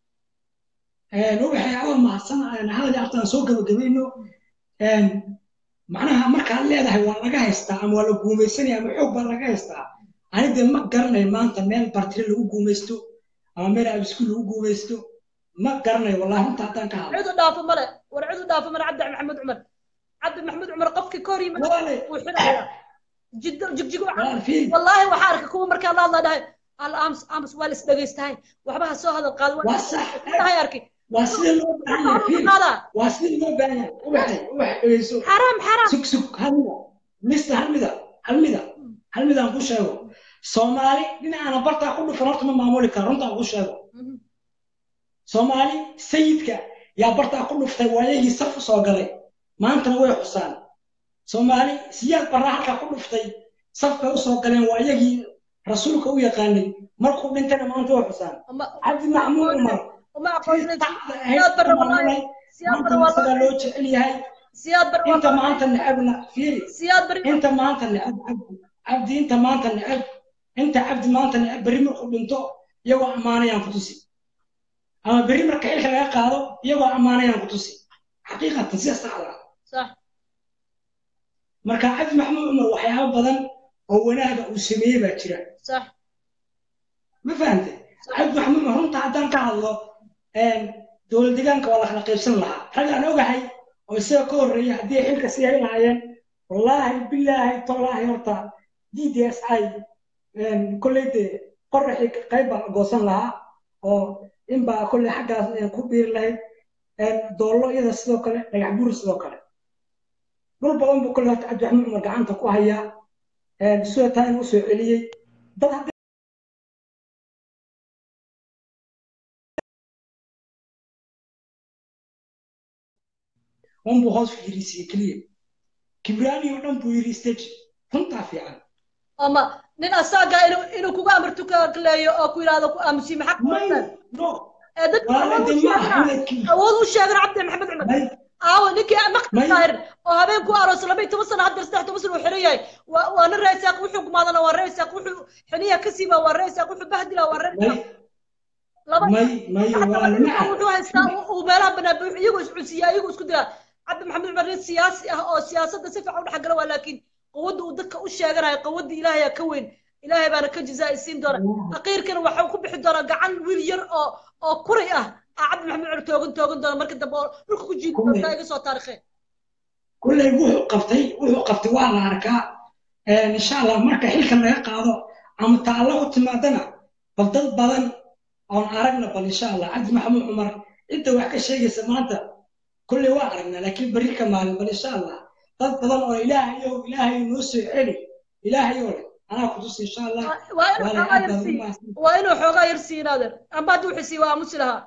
waxay awa mahadsan hadalii artaan soo gabagabayno macnaha markaad leedahay waa laga haystaa ama waa la guumaysanaya ama xoog baa laga haystaa ani dee ma garanayo maanta meel bartire lagu guumaysto ama meel abiskuul lagu guumaysto ma garanayo wallahi runta haddaan ka hadlo cidu dhaafo male war cidu dhaafo male cabdi maxamed cumar cabdi maxamed cumar qofkii ka hor yimid Walaale. wuu xidhayaa jiddo jigjig walaal fiiri wallaahi waxaa arka kuwa markaa la hadla dhahay al ams ams waa la isdhegaystahay waxba ha soo hadal qaado waa sax dhahay arkay waa sida loo baahan yahay fiiri qaadaa waa sida loo baahan yahay ubaxay ubax dhegeyso xaraam xaraam sug sug hal mida mista hal mida hal mida hal mida aan ku sheego soomaali dhinacaana bartaa ku dhufan horta ma maamuli karo runta aan ku sheego soomaali sayidka yaa bartaa ku dhuftay waayagii saf u soo galay maantana way xusaan soomaali siyaad barraa halkaa ku dhuftay safka u soo galeen waayagii rasuulka u yaqaanay markuu dhintana maanta waa xusaan uma cabdi maxmuud cumar uma tii aqoonsan tacda ahayd siyaad barre u wallahi maamulay siyaad barre maanta isagaa wallahi loo jecel yahay siyaad barre inta wallahi maanta necabna fiiri siyaad barre inta maanta necab cabdi cabdi inta maanta necab inta cabdi maanta necab berri markuu dhinto iyagoo ammaanayaan ku tusi ama berri marka xilka laga qaado iyagoo ammaanayaan ku tusi xaqiiqatan sida saxda ah صح marka cabdi maxamuud cumar waxyaabo badan oo wanaaga uu sameeyey baa jira صح ma fahante cabdi maxamuud cumar runta haddaan ka hadlo dowlad deegaanka waa la kala qaybsan lahaa rag aan ogahay oo isaga ka horreeya haddii ay xilka sii hay lahaayeen wallaahi bilaahi tallaahi horta d d s i kolley dee qoraxii qayb baa la goosan lahaa oo inbaa kolley xaggaas ku biiri lahayd doollo iyada sidoo kale dhagax buur sidoo kale dhul badan buu kolley horta cabdi maxamuud cumar gacanta ku hayaa sida taa inuu soo celiyey dad hadda unbuu hoos fiirisiye keliya kibraani oo dhan buu yidhi stage runtaa fiican ama nin asaaga inuu inuu kugu amartu ka leeyo oo ku yidhaahdo ku aamusi maxaa ku may wadaan no ee dadka walaala awood u de ma aha sheegana inay kib- awood u sheegana cabdi maxamed cumar may aawo ninkii maqdis may daahir oo habeen ku aroos laba iyo toban sano hadda saddex toban sano uu xiran yahay waa waa nin reesaaq wuxuu gumaadana waa reesaaq wuxuu xiniya ka siiba waa reesaaq wuxuu bahdila waa may reesaaq laba may may حتى walaala لما maca wuxuu haystaa meelaha banaan buu iyagu iscunsiya iyagu isku dira cabdi maxamed cumar nin siyaasi ah oo siyaasadda si fiican u dhex gala waa laakiin quwadda uu dadka u sheeganayo quwadda ilaahay aa ka weyn ilaahay baana ka jazaaisiin doona aqiirkana waxau ku bixi doonaa gacan wiil yar oo oo kuray ah aa cabdi maxamed cumar toogan toogan doona marka dambe oo dhulka ku jiidi kulley doontaa iga soo taarikheen kulley wuxuu qabtay wuxuu qabtay waa la arkaa insha allah marka xilka laga qaado ama taallo u timaadana bal dad badan oon aragna bal insha allah cabdi maxamuud cumar cidda wax ka sheegaysa maanta kulley waa aragnaa laakiin berri ka maalin bal insha allah dad badan oo ilaahayow ilaahayow noo soo celi ilaahayow leh anaa ku tusi insha allah waa inuu waana xoogaa aad yar baad ugu sii mahadsan waa inuu xoogaa yar sii naader amba haddii wuxuu sii waa aamusi lahaa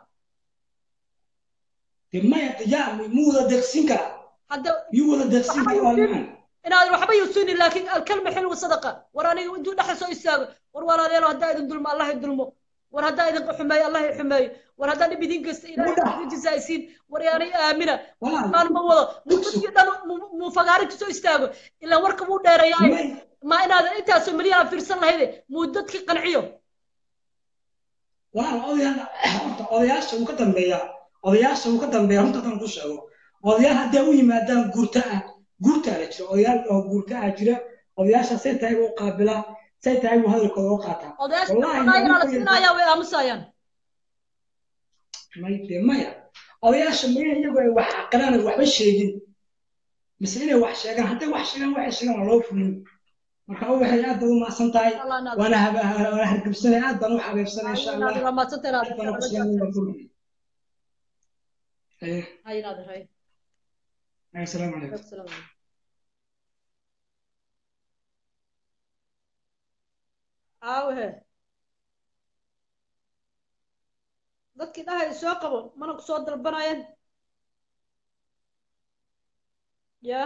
dee maya yaa muu wada deeqsin karaa hadda miyuu wada deeqsin waxba karaa waa yuusin macaan inaad waxba yuusinin laakiin alkalma xilwa sadaqa war aniga intuu dhexa soo istaago war walaalayaal haddaa idin dulmo allah idin dulmo war haddaa idin xumeeyo allah i xumeeyo war haddaa dhib idin geysta ilaahay Mudah. idin jazaaysiin war yaanay aamina walaal maan ma wado dugsi dadkii dhan mu- muu fagaarinta soo istaago ilaa warka wuu dheereeyaay may ma inaadan intaasoo milyan fiirsan lahayde muu dadkii qanciyo walaal odayaal horta odayaasha uu ka dambeeyaa odayaasha uu ka dambeeya runta haddaan ku sheego odayaal hadday u yimaadaan guurta ah guurtaa la jira odayaal oo guurta ah jira odayaasha say tahay buu qaabilaa say tahay buu hadalkooda u qaataa odayaasha wallaahi xogaa yaraa la ninka siinayaa way aamusayaan may dee maya odayaasha maya iyagu ay wax aqalaan ay waxba sheegin mise inay wax sheegaan hadday wax sheegaan waxay sheegaan waa loo fulin marka waxay aad baad u mahadsan tahay allah naadir waana haba- waana hargabsanay aad baan u xabeebsanay insha allah allah naadir waa maadsantahay aad baan ugu naadir salaamay Eh, hay naadir hay assalaamu calaykum Assalaamu calaykum. aawe dadkii dhahay soo qabo mana ku soo dalbanayeen ya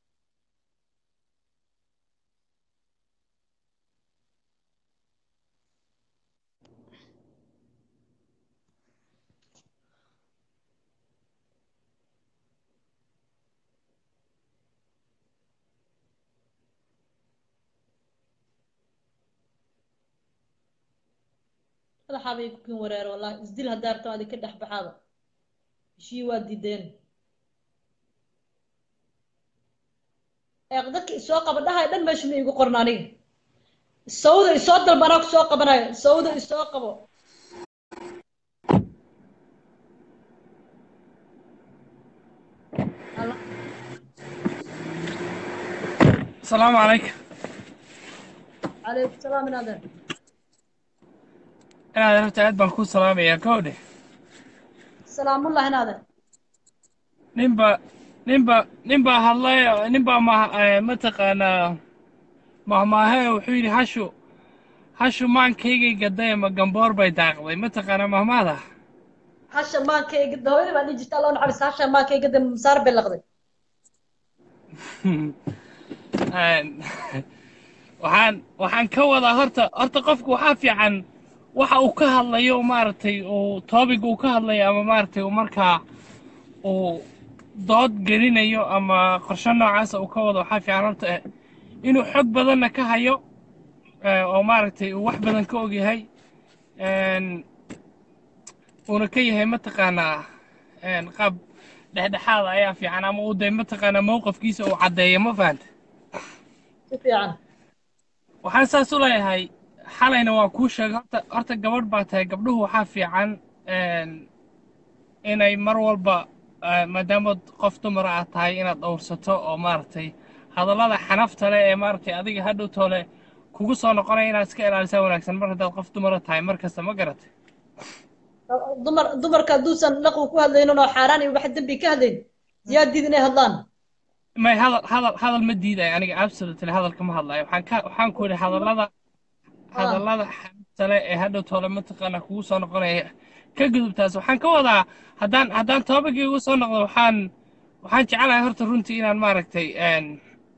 madaxaa bay ku kin wareer wallahi isdil haddaa rabto adi ka dhex baxaaba heshii waa diideen eeq dadka isoo qaba dhahay dhan meesha ma iigu qorna aniga sawda isoo dalba anaa ku soo qabanayo sawda isoo qabo Alla- السلام عليكم calaykum salaam inaadeer inaad rabta aad baan kuu salaamayaa kowdhe salaamullah inaadeer ninba ninba ninbaa hadlay ninbaa ma eh, mataqaanaa mahmaahe wuxuu yidhi hashu hashu maankaygay gaday ama gamboor bay daaqday mataqaanaa mahmaada hasha maankayga hooyada baa dhihi jirta allah u naxariista hasha maankayga de masaar bay laqday waxaan waxaan ka wadaa horta horta qofku waxaa fiican waxa uu ka hadlayo maaragtay uu toobig uu ka hadlayo ama maaragtay uu markaa uu dood gelinayo ama qorshe noocaasa uu ka wado waxaa fiican horta eh, inuu xog badanna ka hayo eh, oo maaragtay uu wax badan ka ogyahay een, uuna ka yahay mataqaanaa een, qaab dhexdhexaada ayaa fiican ama uu de mataqaanaa mowqafkiisa uu caddeeyo ma fahanta si fiican waxaan saas u leeyahay xalayna waa kuu sheegay horta horta gabadh baa tahay gabdhuhu waxaa fiican een, inay mar walba eh, maadaamaad qof dumara aad tahay inaad dhowrsato oo maaragtay hadallada xanafta leh ee maaragtay adiga hadhow toole kugu soo noqonaya inaad iska ilaalisaa wanaagsan mar haddaad qof dumara tahay mar kasta ma garatay dumar dumarka hadduusan dhaqu ku hadlaynin oo xaaraan iyo wax dembi ka hadlayn yaa diid inay hadlaan may hadal hadal hadal ma diidayo aniga absolutely hadalka ma hadlayo waxaan ka waxaan ku yidhi hadallada hadallada xanafta leh ee hadhow toole mataqaanaa kugu soo noqonaya ka gudubtaas waxaan ka wadaa haddaan haddaan toobagii ugu soo noqdo waxaan waxaan jecelahay horta runtii inaan maaragtay een,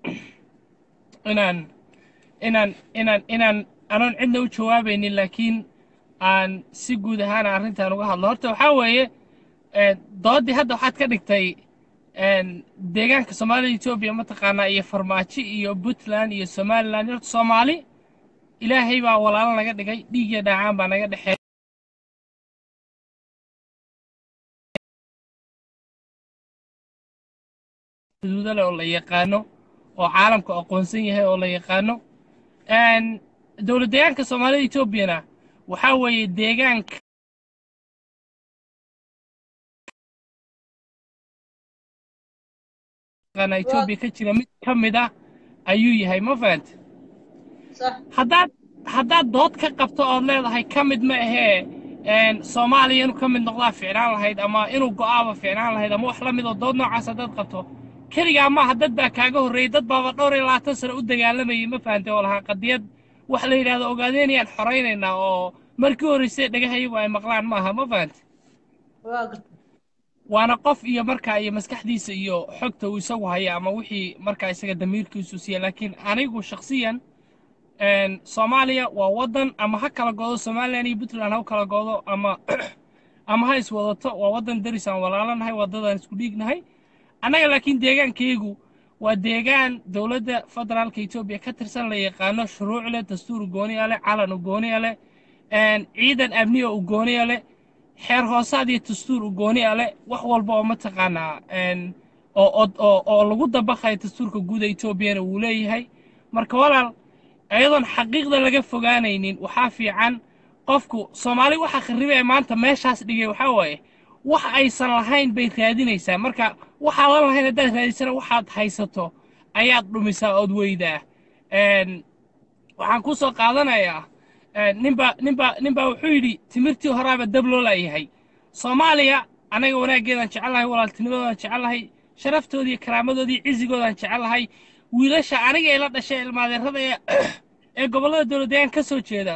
inaan inaan inaan inaan anoon cidna u jawaabaynin laakiin aan si guud ahaan arrintan uga hadlo horta waxaa weeye een, doodii hadda waxaad ka dhigtay een, deegaanka soomaalida etoobiya mataqaanaa iyo farmaajo iyo puntland iyo somaliland horta soomaali ilaahay baa walaalo naga dhigay dhiig iyo dhaacaan baa naga dhexeeya xuduudo leh oo la yaqaano oo caalamku aqoonsan yahay oo la yaqaano Een, dowlad deegaanka soomaalida etoobiyana waxaa weeye deegaanka yaqaana etoobiya ka jira mid ka mid ah ayuu yahay ma fahanta sax haddaad haddaad dood ka qabto ood leedahay ka mid ma ahee een, soomaaliya inuu ka mid noqdaa fiicnaan lahayd ama inuu go'aaba fiicnaan lahayd ama wax la mid oo dood noocaas haddaad qabto keligaa maaha dad baa kaaga horreeyey dad baaba dhowr iyo labaatan sano u dagaalamayay ma fahantay oo lahaa qadiyad wax la yidhahdo ogaadeenayaan xoraynaynaa oo markii horreysay dhagahayagu ay maqlaan maaha ma fahantay waa garta waana qof iyo markaa iyo maskaxdiisa iyo xogta uu isagu haya ama wixii markaa isaga damiirkiisu siiya laakiin anigu shakhsiyan een, soomaaliya waa waddan ama ha kala goodo somalilan iyo puntland ha u kala goodo ama ama ha iswadato waa waddan deris aan walaalanahay waddadaan isku dhiignahay annaga laakiin deegaankaygu waa deegaan dowladda federaalka etoobiya ka tirsan la yaqaano shuruuc leh dastuur gooniya leh calan u gooniya leh een, ciidan amniya u gooniya leh xeer hoosaad iyo dastuur u gooniya leh wax walba oo mataqaanaa een, oo oo oo oo lagu dabaqayo dastuurka guud ee etoobiyana wuu leeyahay marka walaal iyadoon xaqiiqda laga fogaanaynin waxaa fiican qofku soomaali waxa khariba ee maanta meeshaas dhigay waxaa waaye wax aysan lahayn bay raadinaysaa marka waxaadan lahayn haddaad raadisana waxaad haysato ayaad dhumisaa ood weydaa Een, waxaan ku soo qaadanayaa een, ninbaa ninbaa ninbaa wuxuu yidhi timirtii horaaba dab loo laayahay soomaaliya anaga wanaaggeedaan jecelahay walaaltinimadoodan jecelahay sharaftooda iyo karaamadoodii iyo cizigoodaan jecelahay wiilasha aniga ee la dhashay ilmaadeerada ee ee gobollada dowladdeegaan ka soo jeeda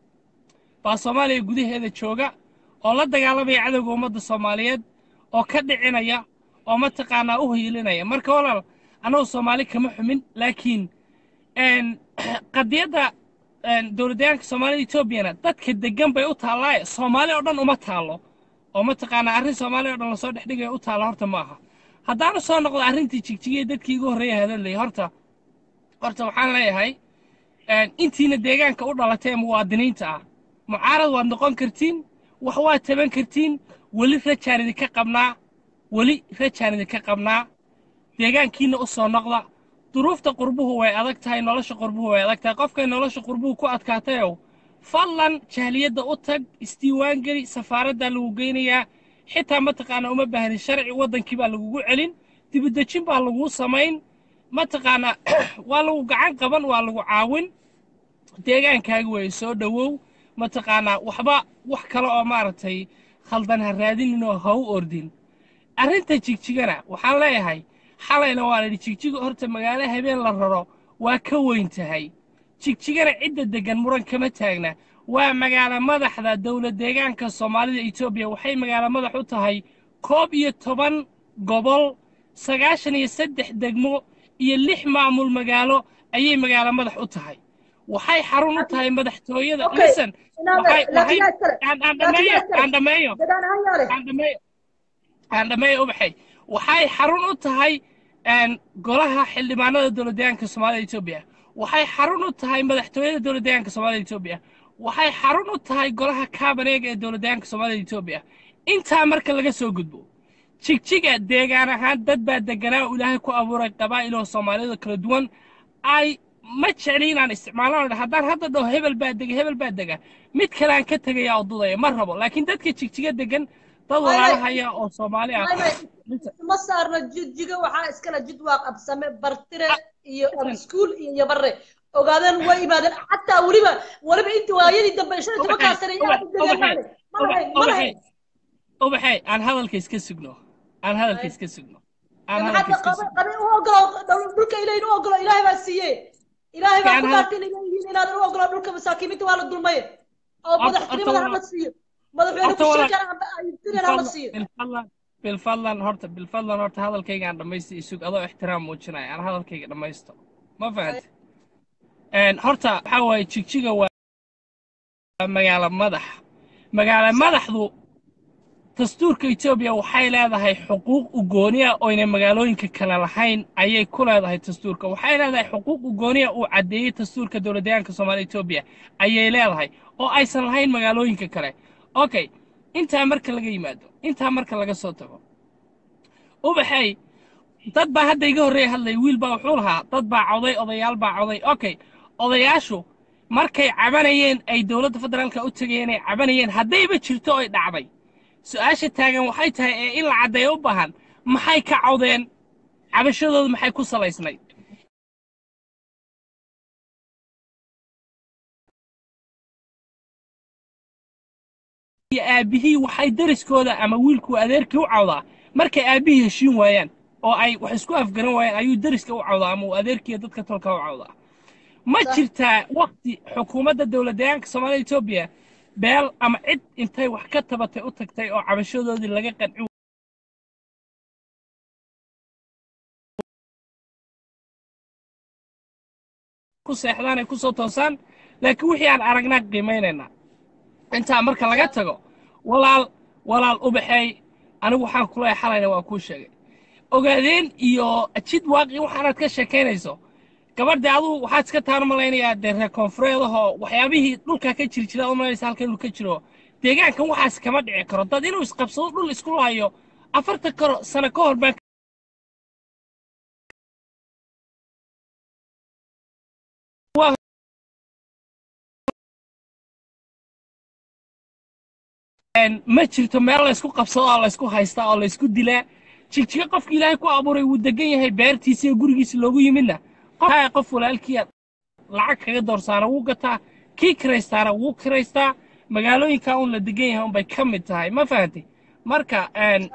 baa soomaaliya gudaheeda jooga oo la dagaalamaya cadowga ummadda soomaaliyeed oo ka dhicinaya oo mataqaanaa u hiilinaya marka walaal annagu soomaali kama xumin laakiin een, qadiyadda een, dowladdeegaanka soomaalida etoobiyana dadka deggan bay u taallaaye soomaali oo dhan uma taallo oo mataqaanaa arrin soomaali oo dhan lasoo dhex dhigaya u taalla horta ma aha haddaanu soo noqdo arrintii jigjigiyey dadkii igu horreeya hadallayay horta horta waxaan leeyahay een, intiina deegaanka u dhalatay ee muwaadiniinta ah mucaarad waad noqon kartiin wax waad taban kartiin weli rajaan idinka qabnaa weli rajaan idinka qabnaa deegaankiina u soo noqda duruufta qurbuhu way adag tahay nolosha qurbuhu way adag tahay qofkay nolosha qurbuhu ku adkaatayow fadlan jahliyadda u tag isdiiwaan geli safaaraddaa lagu geynayaa xitaa mataqaanaa uma baahnin sharci waddankii baa lagugu celin dibudejin baa laguu samayn mataqaanaa waa lagu gacan qaban waa lagu caawin deegaankaaga weeye soo dhowow mataqaanaa waxba wax kale oo maaragtay khaldan ha raadinin oo ha u ordin arrinta jigjigana waxaan leeyahay xalayna waan idhi jigjiga horta magaalo habeen la raro waa ka weyn tahay jigjigana cidda deggan muran kama taagna waa magaalo madaxda dowlad deegaanka soomaalida etoobiya waxay magaalo madax u tahay koob iyo toban gobol sagaashan iyo saddex degmo iyo lix maamul magaalo ayay magaalo madax u tahay waxay xarun u tahay madaxtooyada Okay. listen Inaad- waxay laakiin waxay yaa iskale. aan aan Laakiin yaa dhameeyo iskale. aan dhameeyo Dadaan ahaan yaa leh. aan dhameeyo aan dhameeyo ubaxay waxay xarun u tahay een, golaha xildhibaanada dowladdeegaanka soomaalida etoobiya waxay xarun u tahay madaxtooyada dowladdeegaanka soomaalida etoobiya waxay xarun u tahay golaha kaabaneega ee dowladdeegaanka soomaalida etoobiya intaa marka laga soo gudbo jigjiga deegaan ahaan dad baa deganaa oo ilaahay ku abuuray qabaa'il oo soomaalida kala duwan ay ma jecli inaan isticmaalano haddaan hadda dhaho hebel baa dega hebel baa dega mid kale aan ka tegaya oo dudaya ma rabo laakiin dadka jigjiga degan dad Waay, waay. walaalahaya oo soomaali ah Waay, waay. ma saarno jidjiga waxaa iskale jid waa qabsame bartire iyo iskuul iyo yabare ogaadeen way imaadeen xataa weliba weliba intii waayadii dambe shan iyo tobankaa sane yaa u degeen maale ma lahayn ma lahayn ubaxay aan hadalka iska sugno aan hadalka iska sugno aan hadalka maxaad iska qabe sugno qabe u ogolo dhul- dhulka ilahin u ogolo ilaahay baa siiye ilaahay baa Fiican ku hadal- dhaartay inay yihiin inaadan u ogolo dhulka masaakiinta waa la dulmaye oo Horta- madaxtinimada horta hala waa- siiyo madaxweyne horta ku waa- sheekan aytireen hala siiyo bilfadlan bilfadlan horta bilfadlan horta hadalkayga aan dhammaysta isug adoo ixtiraam muujinaya aan hadalkayga dhammaysto ma fahanta horta waxaa waaye jigjiga waa magaalo madax magaalo madaxdu dastuurka etoobiya waxay leedahay xuquuq u gooniya oyna magaalooyinka kale lahayn ayay ku leedahay dastuurka waxay leedahay xuquuq u gooniya uu caddeeyey dastuurka dowladdeegaanka soomaalida etoobiya ayay leedahay oo aysan lahayn magaalooyinka kale okay intaa marka laga yimaado intaa marka laga soo tago ubaxay dad baa hadda iga horreeya hadlay wiil baa wuxuu lahaa dad baa coday odayaal baa coday okay odayaashu markay cabanayeen ay dowladda federaalka u tegayeen ay cabanayeen haddayba jirto oy dhacday su-aasha taagan waxay tahay ee in la caddeeyo u baahan maxay ka cawdeen cabashadooda maxay ku salaysnayd iyo aabbihii waxay dariskooda ama wiilku adeerkii u cawdaa markay aabbihii heshiin waayaan oo ay wax isku afgaran waayaan ayuu dariska u cawdaa ama uu adeerkiiyo dadka tolka u cawdaa ma jirtaa wakti xukuumadda dowladdeegaanka soomaalida etoobiya beel ama cid intay wax ka tabatay u tagtay oo cabashadoodii laga qanci ku seexdaan ay ku soo toosaan laakiin wixii aan aragnaa qiimaynaynaa intaa marka laga tago walaal walaal ubaxeey anigu waxaan kula xalayna waa kuu sheegay ogaadeen iyo jid waaqi waxaanaad ka sheekaynayso gabadha adugu waxaad iska taan malaynayaa dee reer koonfureedahoo waxyaabihii dhulkaa ka jiri jira malaysa halka inuu ka jiro deegaankan waxaas kama dhici karo dad inuu isqabsado dhul isku laayo afartan karo sano ka hor baan ma jirto meel laysku qabsado oo laysku haystaa oo laysku dilaa jigjiga qofki ilaahay ku abuuray wuu degan yahay beertiisa iyo gurigiisa loogu yimidna qof qof walaalkiia lacag kaga doorsaana wuu gataa kii kiraystaana wuu kiraystaa magaalooyinka un la degan yahay unbay ka mid tahay ma fahantay marka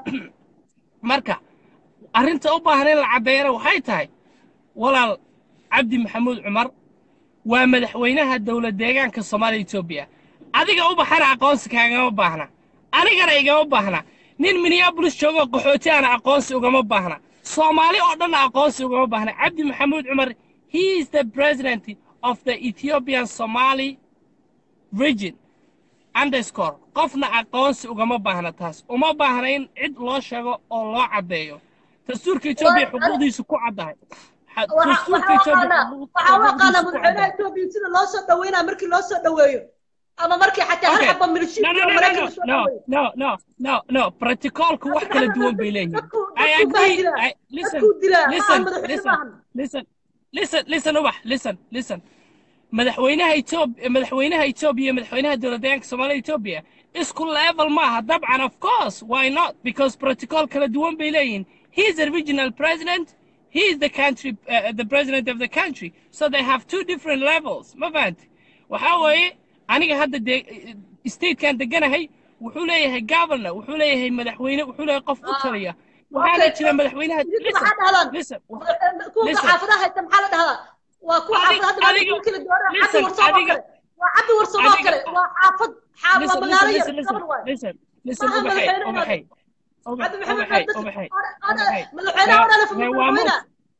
marka arrinta u baahan in la caddeeyana waxay tahay walaal cabdi maxamuud cumar waa madaxweynaha dowlad deegaanka soomaaliya etoobiya adiga u baxana aqoonsi kaagama baahna anigana igama baahna nin minneabolis joogo qaxooti ana aqoonsi ugama baahna soomaali oo dhanna aqoonsi ugama baahna cabdi maxamuud cumar he is the president of the ethiopian somali region underscore qofna aqoonsi ugama baahna taas uma baahna in cid loo sheego oo loo caddeeyo dastuurka etoobiya xuquuqdiisu ku caddahay dastuurka etoobiya waxaa u aqaanaa madaxweynaha etoobiya sida loo soo dhaweynaa markii loo soo dhaweeyo ama markii xataa hal xaba milishii no, no, no, no, no, no, no, no, no, protocolku wax kala duwan bay leeyihiin. I agree. I, listen, listen, listen, listen, listen, listen, ubax, listen, listen. madaxweynaha Ethiopia madaxweynaha Ethiopia madaxweynaha dowladda Soomaaliya Ethiopia isku level maaha dabcan of course why not because protocol kala duwan bay leeyihiin he is the regional president he is the country uh, the president of the country so they have two different levels ma fahanti waxaa weeye aniga hadda de statekan deganahay wuxuu leeyahay governor wuxuu leeyahay madaxweyne wuxuu leeyahay qof u taliya waxaana jira madaxweynaha listen kuwa xaafadaha haysta maxaa la dhahdaa waa kuwa xaafad hadda kala doora cabdi warsoom oo kale waa cabdi warsoom oo kale waa xaafad xaafad waa magaalo yar gabar waay listen listen ubaxay ubaxay cabdi maxamed madaxweynaha odhan madaxweynaha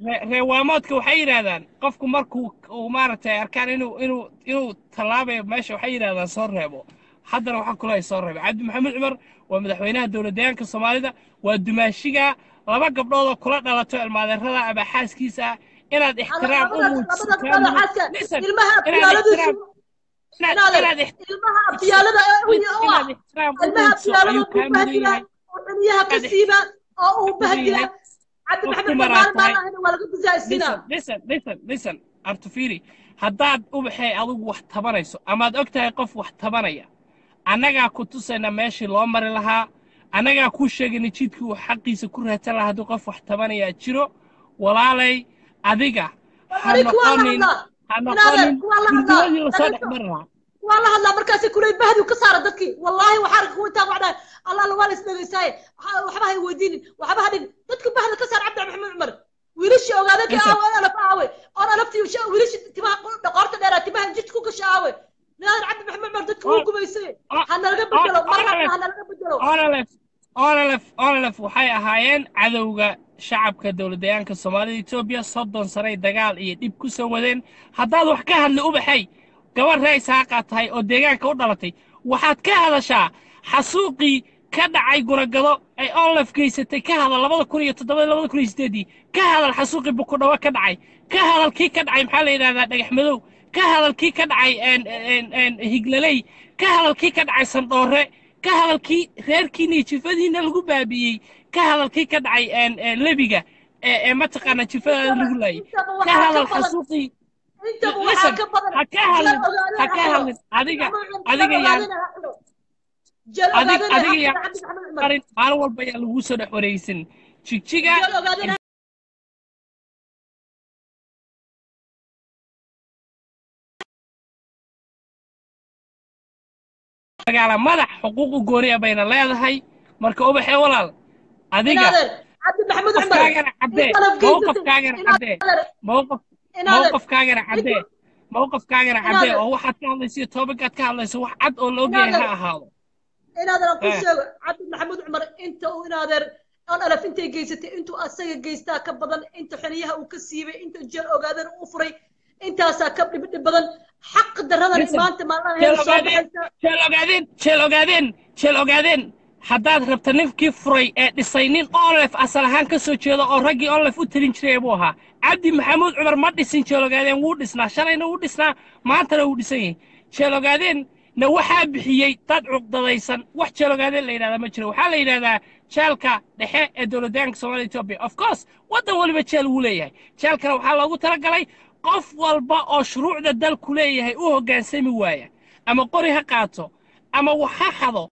ree- reewaamoodka waxay yidhaahdaan qofku markuu uu maaragtay arkaan inuu inuu inuu tallaabayo meesha waxay yidhahdaan soo reebo haddana waxaa kula soo reebay cabdi maxamed cumar waa madaxweynaha dowladdeegaanka soomaalida waa dumaashiga laba gabdhood oo kula dhalato ilmaadeerada ama xaaskiisa ah inaad ixtiraam u muujiso ilmaha inaad abtiyaaladiisu inaad inaadan inaad ixtiraam ilmaha abtiyaalada ee u u ah inaad ixtiraam u ilmaha muujiso abtiyaalada ayuu uu kaa mudan bahdila yahay oo xiliyaha ka inaad siiba oo uu mudan bahdila yahay cabdi oo maxamed ku cumar maraad maalin tahay maalin waa laga gusaasina listen listen listen listen artufiri haddaad ubaxay adigu wax tabanayso amaad og tahay qof wax tabanaya annagaa ku tusayna meeshii loo mari lahaa annagaa kuu sheegayna jidkii uu xaqiisa ku raadsan lahaa haddii qof wax tabanayaa jiro walaalay adiga ha aniga waa la noqonin hadlaa ha inaadan noqonin waa la hadlaa gurguradii lasoo dhex dhagayso mari lahaa waa la hadlaa markaasi kulay bahdu ka saara dadkii wallaahi waxaa arka kuwa intaa wacdaa allah alla waa la isdhegaysaaye Waxa- waxba hay weydiinin waxba ha dhigin dadka bahda ka saar cabdi maxamed cumar wiilashii ogaada ka Listen. aawe alaf aawe oon alaftii usha- wiilashii timaha dhaqoorta dheeraa timaha jid ku gasha aawe ninaadan cabdi maxamed cumar dadka wuu Oh, gumaysay oh, ha nalaga oh, bedelo mar oh, hadda ha nalaga bedelo onalef onalef onalef waxay ahaayeen cadowga shacabka dowladdeegaanka soomaalida etoobiya soddon sanay dagaal iyo dhib ku soo wadeen haddaad wax ka hadli ubaxay gabar ree isaaqaa tahay oo deegaanka u dhalatay waxaad ka hadashaa xasuuqii ka dhacay guragado ay onlef geysatay ka hadal labada kun iyo toddobada labada kun iyo sideedii ka hadal xasuuqii bukudhawo ka dhacay ka hadal kii ka dhacay maxaa la yidhahdaa dhagax madow ka hadal kii ka dhacay een- een- een higlaley ka hadal kii ka dhacay sandhoore ka hadalkii reerkiina iyo jifadiina lagu baabi'iyey ka hadalkii ka dhacay een- een lebiga ee ee mataqaana jifadaada lagu laayay intaba ka waxaa hadal ka badan xasuuqii intaba listen waxaa ka badan ha ka jeel hadlin ogaadeen ha ha ka xidho hadlin adiga maxamed adiga jeel yaan ogaadeen ha xidho jeel adig ogaadeen ha adiga xidho yaan cabdi maxamed cumar qarin maalin walba ayaa lagu soo dhex wareegsan jigjiga jeel ogaadeen ha magaala madax xuquuq u gooniya bayna leedahay marka ubaxee walaal adiga inaadan cabdi maxamed cumar qofkaagana caddee intaanad geysatay mowqafkaagana caddee inaadan mowqaf inaadan mowqafkaagana caddee mowqafkaagana caddee inaadan oo waxaad ka hadlayso iyo toobinkaad ka hadlayso wax cad oo la ogyahay inaadan ha ahaado inaadan aan ku Eh. sheego cabdi maxamed cumar inta uu inaadeer on alaf intay geysatay intuu asaga geystaa ka badan inta xiliyaha uu ka siibay inta jeel ogaadeen u furay intaasaa ka dhib dhib badan xaq daradan Listen, maanta maalmaha jeel heer soo ogaadeen baxaysa jeel ogaadeen jeel ogaadeen jeel ogaadeen haddaad rabta ninkii furay ee dhisay nin onlef asal ahaan ka soo jeedo oo raggii onlef u talin jiray buu ahaa cabdi maxamuud cumar ma dhisin jeel ogaadeen wuu dhisnaa shalayna wuu dhisnaa maantana wuu dhisan yahay jeel ogaadeen na waxaa bixiyey dad cuqdadaysan wax jeel ogaadeen la yidhahdaa ma jiro waxaa la yidhahdaa jeelka dhexe ee dowladdaanka soomaalida etoobiya of course waddan waliba jeel wuu leeyahay jeelkana waxaa loogu talagalay qof walba oo shuruucda dalku leeyahay u hoggaansami waaya ama qori ha qaato ama wax ha xado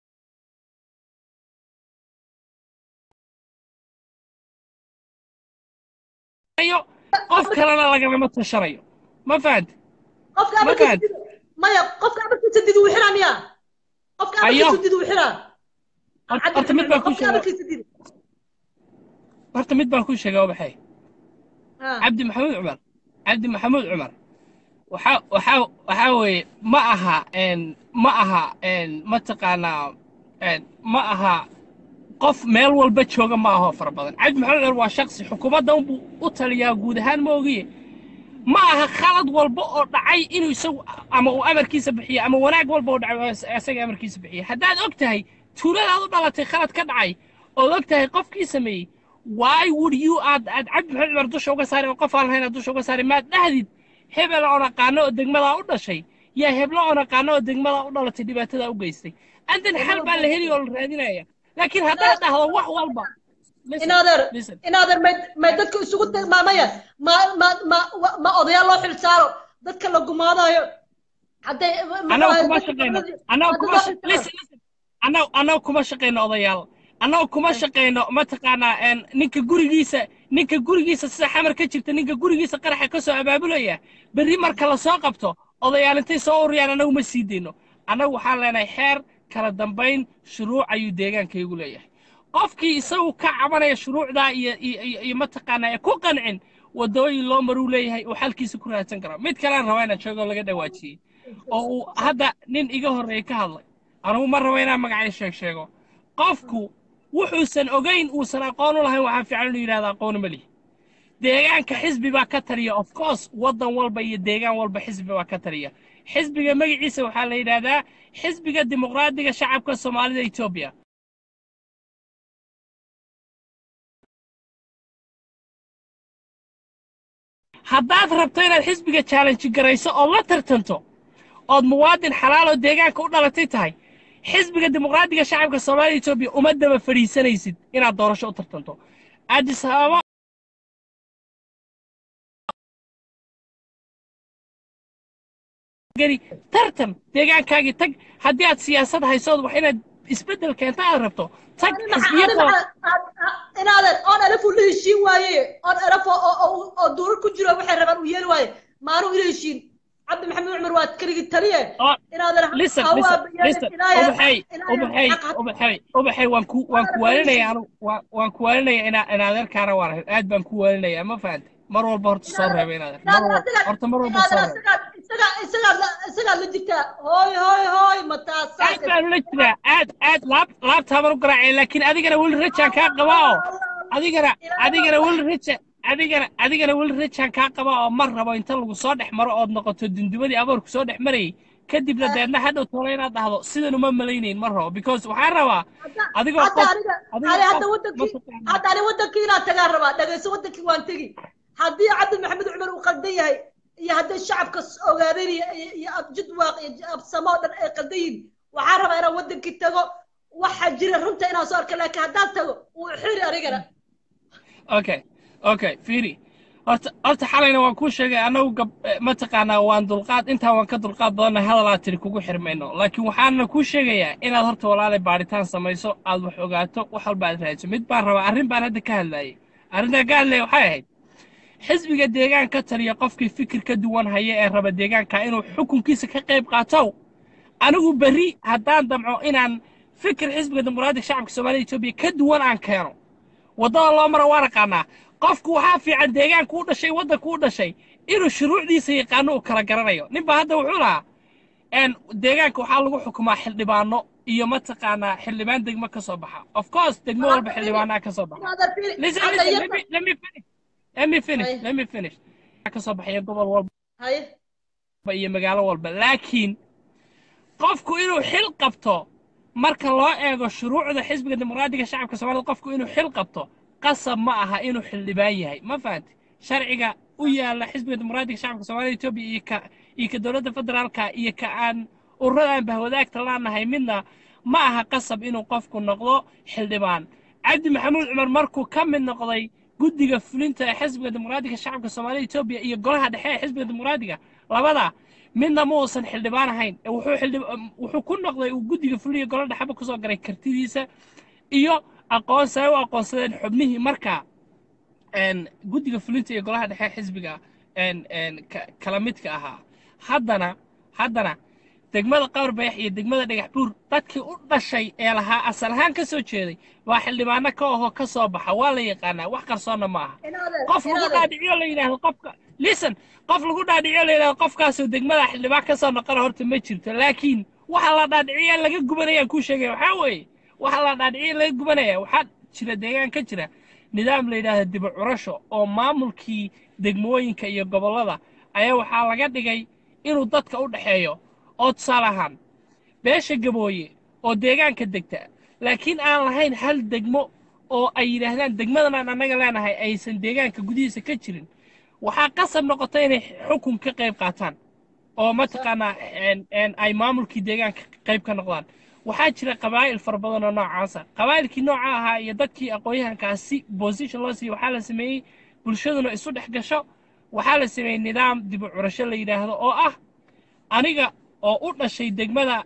ayo qof kalena lagalama tashanayo ma fahanta qofka ma amarkiisa fahanta dido maya qofka amarkiisa dido wuu xiraa miya qofka ayo amarkiisa dido wuu xiraa horta cabdi horta mid maxamed baan cumar ku qofka sheega amarkiisa dido horta mid baan ku sheega obaxay ha cabdi maxamuud cumar cabdi maxamuud cumar waxa waxa waxa weeye ma aha een ma aha een mataqaanaa een ma aha qof meel walba jooga ma aho fara badan cabdi maxamuud cumar waa shaksi xukuumadda unbuu u taliyaa guud ahaan ma ogiye ma aha khalad walba oo dhacay inuu isagu ama uu amarkiisa bixiyo ama wanaag walba oo dhacay oo is- isaga amarkiisa bixiyo haddaad og tahay tuuladaad u dhalatay khalad ka dhacay ood og tahay qofkii sameeyey why would you aad aad cabdi maxamed cumar dusha uga saari oo qof aan lahayn aad dusha uga saari maad dhahdid hebel oo naqaano oo degmadaa u dhashay yaa heblo oo naqaano oo degmadaa u dhalatay dhibaatadaa u geystay andan xal baa la heli oo la raadinaya laakiin haddaad dhahdo wax walba listen, inaadeer listen. inaadeer may may dadka isugu tilmaamaya ma ma ma wa- ma odayaal loo xil saaro dadka la gumaadayo hadday annaga kuma shaqayno annaga kuma sha- listen, listen. annaga annaga kuma shaqayno odayaal annaga kuma shaqayno mataqaanaa een, ninka gurigiisa ninka gurigiisa sida xamar ka jirta ninka gurigiisa qaraxa ka soo abaabulaya berri marka la soo qabto odayaal intay soo ururiyaan annagu ma sii dayno annagu waxaan leenahay xeer kala dambayn shuruuc ayuu deegaankaygu leeyahay qofkii isagu ka cabanaya shuruucdaa iyo iyo iyo- iyo mataqaanaa ee ku qancin waddooyin loo maruu leeyahay uu xalkiisa ku raadsan karo mid kalean rabaa inaan sheego laga dhawaajiyey oo uu hadda nin iga horreeyey ka hadlay anugu ma rabo inaan magacay sheeg sheego qofku wuxuusan ogayn uusan aqoon u lahayn waxaa fiican inuu yidhahda aqooni ma lihi deegaanka xisbi baa ka taliya of course waddan walba iyo deegaan walba xisbi baa ka taliya xisbiga magaciisa waxaa la yidhaahdaa xisbiga dimuqraadiga shacabka soomaalida etoobiya haddaad rabto inaad xisbiga challenge garayso oo la tartanto ood muwaadin xalaal oo deegaanka u dhalatay tahay xisbiga dimuqraadiga shacabka soomaalida etoobiya uma daba fadhiisanaysid inaad doorasho u tartanto addis ababa geli tartan deegaankaagii tag haddii aad siyaasad haysood wax inaad isbeddel keenta aad rabto tag xisbiyadoo inaadan oon alaf ula heshiin waaye oon alaf oo duurar ku jiro waxay rabaan uu yeeli waaye maanuu ila heshiin cabdi maxamed cumar waa keligii taliye inaadan listen listen listen ubaxay ubaxay ubaxay ubaxay waan ku waan ku waalinaya anu waan waan ku waalinaya inaa inaadeerkaana waan ahay aad baan ku waalinaya ma fahantay mar walba horta soo reeba inaadeer mar walba horta mar walba soo reeba isagaad la jirtaa hooy hooy hooy mataas aad baan ula jiraa aad aad laab laabtaabaan u garaacay laakiin adigana weli rajaan kaa qabaa oo adigana adigana weli raja adigana adigana weli rajaan kaa qabaa oo mar rabo inta lagu soo dhex maro ood noqoto dundumadii aboorku soo dhex marayay kadibna deedna hadhow tolo inaad dhahdo sidan uma malaynayn mar rabo because waxaan rabaa adigoo hadda wadankii hadda ani wadankii inaan tagaan rabaa dhagayso wadankii waan tegi haddii cabdi maxamed cumar uu qaldan yahay iyo hadday shacabka ogaadeen iyo abjidwaaq iyo absamo oo dhan ay qaldan yihin waxaan rabaa inaan wadankii tago waxa jira runta inaan soo arka laakiin haddaan tago wuu xiri anigana okay okay fiiri horta horta xalayna waan kuu sheegay annagu gab mataqaanaa waan dulqaad intaa waan ka dulqaad badanna hadalaa tiri kugu xirmayno laakiin waxaana kuu sheegayaa inaad horta walaalay baadhitaan samayso aad wax ogaato wax walba aad raadiso mid baan rabaa arrin baan hadda ka hadlaayay arrintaa ka hadlaya waxay ahayd xisbiga deegaan ka taliya qofkii fikir ka duwan haya ee raba deegaanka inuu xukunkiisa ka qayb qaatow anigu berri haddaan damco inaan fikir xisbiga dimuqraadiga shacabka soomaalida etoobiya ka duwan aan keeno waddada loo mara waan aqaanaa qofku waxaa fiican deegaanku u dhashay waddanku u dhashay inuu shuruucdiisa yaqaano uu kala garanayo ninba hadda wuxuu lahaa deegaanka waxaa lagu xukumaa xildhibaano iyo mataqaanaa xildhibaan degmo ka soo baxa of course degmo walba xildhibaanaa ka soo baxa listen listen let me, let me finish let me finish let me finish ka soo baxaya gobol walba iyo magaalo walba laakiin qofku inuu xil qabto marka loo eego shuruucda xisbiga dimuqraadiga shacabka soomaalida qofku inuu xil qabto qasab ma aha inuu xildhibaan yahay ma fahanti sharciga u yaala xisbiga dimuqraadiga shacabka soomaalida etoobiya iyo ka iyo ka dowladda federaalka iyo ka aan ururada aan bahwadaagta laanahay midna ma aha qasab inuu qofku noqdo xildhibaan cabdi maxamuud cumar markuu ka mid noqday guddiga fulinta ee xisbiga dimuqraadiga shacabka soomaalida etoobiya iyo golaha dhexe ee xisbiga dimuqraadiga labada midna ma uusan xildhibaan ahayn wuxuu xildhib wuxuu ku noqday uu guddiga fuliya golo dhexeba kusoo garay kartidiisa iyo aqoonsi ay u aqoonsadeen xubnihii markaa guddiga fulinta iyo golaha dhexe xisbiga kala midka ahaa haddana haddana degmada qabarbeex iyo degmada dhagax buur dadkii u dhashay ee lahaa asal ahaan ka soo jeeday waa xildhibaano ka ahoo ka soo baxa waa la yaqaanaa wax qarsoonna ma aha qof lagu dhaadhiciyo la yidhaahdo qofka listen qof lagu dhaadhiciyo la yidhahdo qofkaasoo degmada xildhibaan ka soo noqona horta ma jirto laakiin waxa la dhaadhiciya laga gubanayaan kuu sheegaya waxaa weeye waxa la dhaadhiciya laga gubanaya waxaa jira deegaan ka jira nidaam la yidhaahdo dibu curasho oo maamulkii degmooyinka iyo gobollada ayaa waxaa laga dhigay inuu dadka u dhexeeyo oo tusaale ahaan beesha gabooye oo deegaanka degta laakiin aan lahayn hal degmo oo ay yidhaahdaan degmadan aan annaga leenahay aysan deegaanka gudihiisa ka jirin waxaa qasab noqota inay xukun ka qayb qaataan oo mataqaanaa ay maamulkii deegaanka qayb ka noqdaan waxaa jira qabaa'il fara badan oo noocaasa qabaa'ilkii nooca ahaa iyo dadkii aqoon-yahankaas si position loo siiyo waxaa la sameeyey bulshaduna isu dhex gasho waxaa la sameeyey nidaam dibu curasho la yidhaahdo oo ah aniga oo u dhashay degmada